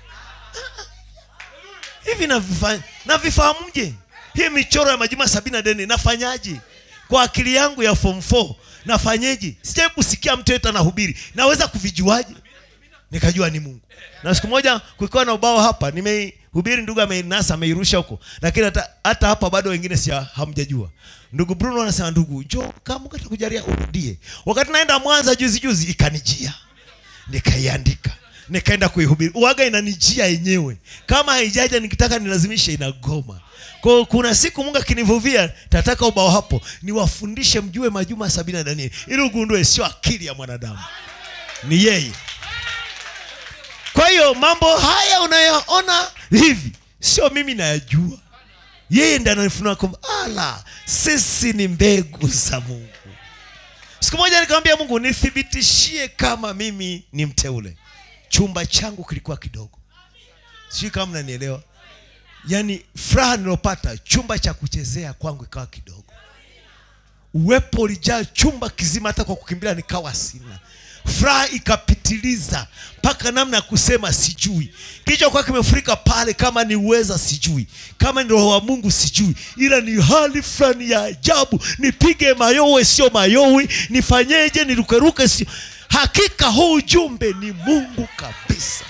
hivi navifanya navifahamuje hii michoro ya majuma sabini na deni nafanyaje kwa akili yangu ya form 4 nafanyeje sijai kusikia mtu yeyote anahubiri naweza kuvijuaje nikajua ni mungu na siku moja kukiwa na ubao hapa nimehubiri ndugu ameinasa ameirusha huko lakini hata, hata hapa bado wengine si hamjajua ndugu bruno anasema ndugu njo kama mungu atakujalia urudie wakati naenda mwanza juzi juzi ikanijia nikaiandika nikaenda kuihubiri uwaga inanijia yenyewe kama haijaja nikitaka nilazimishe inagoma kwao kuna siku mungu akinivuvia tataka ubao hapo niwafundishe mjue majuma sabini na danieli ili ugundue sio akili ya mwanadamu ni yeye kwa hiyo mambo haya unayoona hivi sio mimi nayajua yeye ndi ananifunua kwamba ala sisi ni mbegu za mungu siku moja nikamwambia mungu nithibitishie kama mimi ni mteule chumba changu kilikuwa kidogo sijui kama mnanielewa yaani furaha nilopata chumba cha kuchezea kwangu ikawa kidogo uwepo ulijaa chumba kizima hata kwa kukimbilia nikawa sina furaha ikapitiliza mpaka namna ya kusema sijui kilichokuwa kimefurika pale kama ni uweza sijui kama ni roho wa mungu sijui ila ni hali fulani ya ajabu nipige mayowe sio mayowe nifanyeje nirukeruke sio hakika huu ujumbe ni mungu kabisa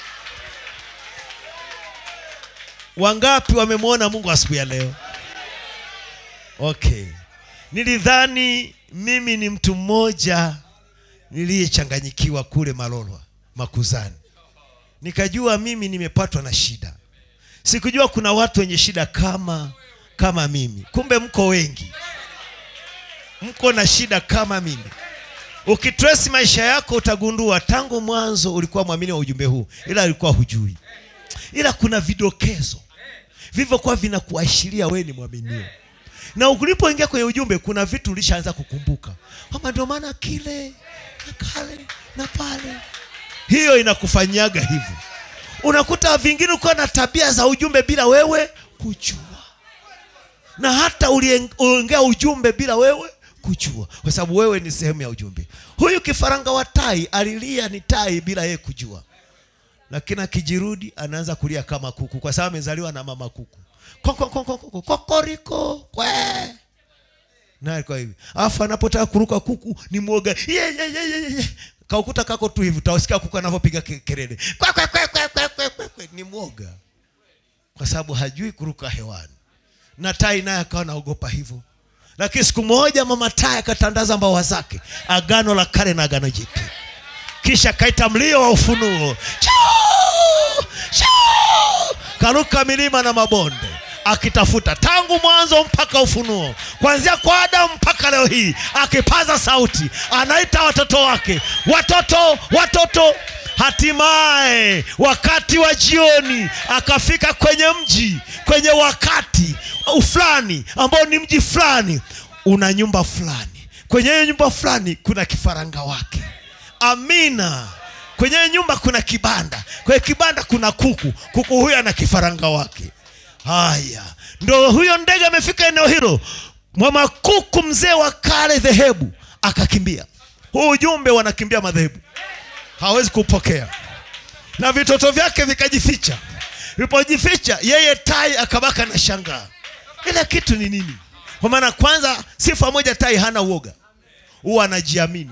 wangapi wamemwona mungu asubuhi ya leo okay nilidhani mimi ni mtu mmoja niliyechanganyikiwa kule malolwa makuzani nikajua mimi nimepatwa na shida sikujua kuna watu wenye shida kama kama mimi kumbe mko wengi mko na shida kama mimi ukitresi maisha yako utagundua tangu mwanzo ulikuwa mwamini wa ujumbe huu ila alikuwa hujui ila kuna vidokezo vilivyokuwa vinakuashiria wewe ni mwaminio na ulipoingia kwenye ujumbe kuna vitu ulishaanza kukumbuka kwamba ndio maana kile na kale na pale hiyo inakufanyaga hivyo unakuta vingine ukiwa na tabia za ujumbe bila wewe kujua na hata uliongea ujumbe bila wewe kujua kwa sababu wewe ni sehemu ya ujumbe huyu kifaranga wa tai alilia ni tai bila yeye kujua lakini akijirudi anaanza kulia kama kuku kwa sababu amezaliwa na mama kuku Koko, koko, koko, kokoriko kwe na alikuwa hivi alafu anapotaka kuruka kuku ni mwoga ye, ye, ye, ye, ye. kaukuta kako tu hivi utawasikia kuku anavyopiga ke- kelele kwe, kwe, kwe, kwe, kwe, kwe, kwe, kwe. ni mwoga kwa sababu hajui kuruka hewani na tai naye akawa naogopa hivyo lakini siku moja mama tai akatandaza mbawa zake agano la kale na agano jipya kisha kaita mlio wa ufunuo Chuu! Chuu! karuka milima na mabonde akitafuta tangu mwanzo mpaka ufunuo kuanzia kwa adamu mpaka leo hii akipaza sauti anaita watoto wake watoto watoto hatimaye wakati wa jioni akafika kwenye mji kwenye wakati fulani ambao ni mji fulani una nyumba fulani kwenye hiyo nyumba fulani kuna kifaranga wake amina kwenye hiyo nyumba kuna kibanda kwenye kibanda kuna kuku kuku huyo ana kifaranga wake haya ndo huyo ndege amefika eneo hilo mwama kuku mzee wa kale dhehebu akakimbia huu ujumbe wanakimbia madhehebu hawezi kupokea na vitoto vyake vikajificha vilipojificha yeye tai akabaka na shangaa ile kitu ni nini kwa maana kwanza sifa moja tai hana uoga huwa anajiamini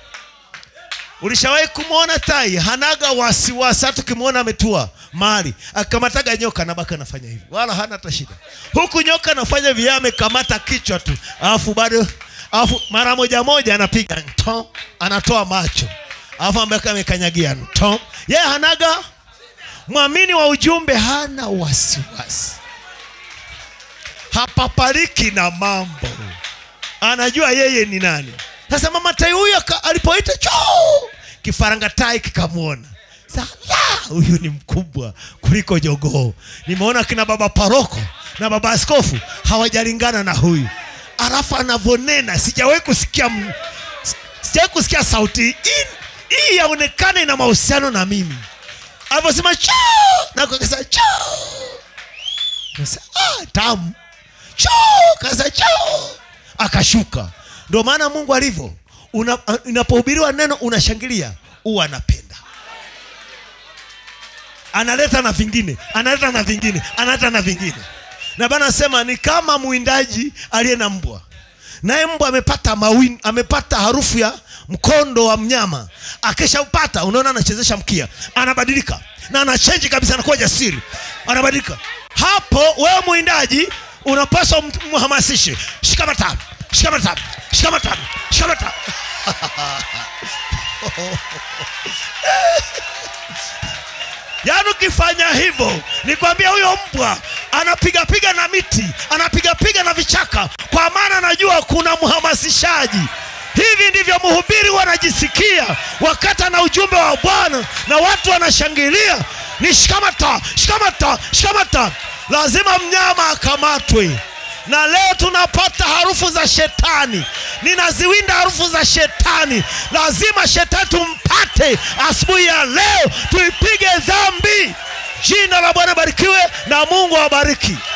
ulishawahi kumwona tai hanaga wasiwasi hata ukimwona ametua mahali akikamataga nyoka nabaka anafanya hivi wala hana hata shida huku nyoka anafanya vya amekamata kichwa tu alafu bado alafu mara moja moja anapiga nto anatoa macho alafu ambeka amekanyagia nto yeye hanaga mwamini wa ujumbe hana wasiwasi hapapariki na mambo anajua yeye ni nani sasa mama tai huyo aka- alipoita choo kifaranga tai kikamwona Sa- la, huyu ni mkubwa kuliko jogoo nimeona kina baba paroko na baba askofu hawajalingana na huyu alafu anavyonena sijawahi kusikia m- si- sijawahi kusikia sauti hii hii yaonekana ina mahusiano na mimi alivyosema choo na kakasa choo Kasa, ah, tamu choo kasa choo akashuka ndio maana mungu alivyo Una- inapohubiriwa neno unashangilia huwa anapenda analeta na vingine analeta na vingine analeta na vingine na bana sema ni kama mwindaji aliye na mbwa naye mbwa amepata mawin, amepata harufu ya mkondo wa mnyama akishaupata unaona anachezesha mkia anabadilika na anachenji kabisa anakuwa jasiri anabadilika hapo wewe mwindaji unapaswa mt- mhamasishe shikamata shikamata shikamata shikamata yaani ukifanya hivyo nikwambia huyo mbwa anapigapiga na miti anapigapiga na vichaka kwa maana anajua kuna mhamasishaji hivi ndivyo mhubiri wanajisikia wakati ana ujumbe wa bwana na watu wanashangilia ni shikamata shikamata shikamata lazima mnyama akamatwe na leo tunapata harufu za shetani ninaziwinda harufu za shetani lazima shetani tumpate asubuhi ya leo tuipige dhambi jina la bwana barikiwe na mungu awabariki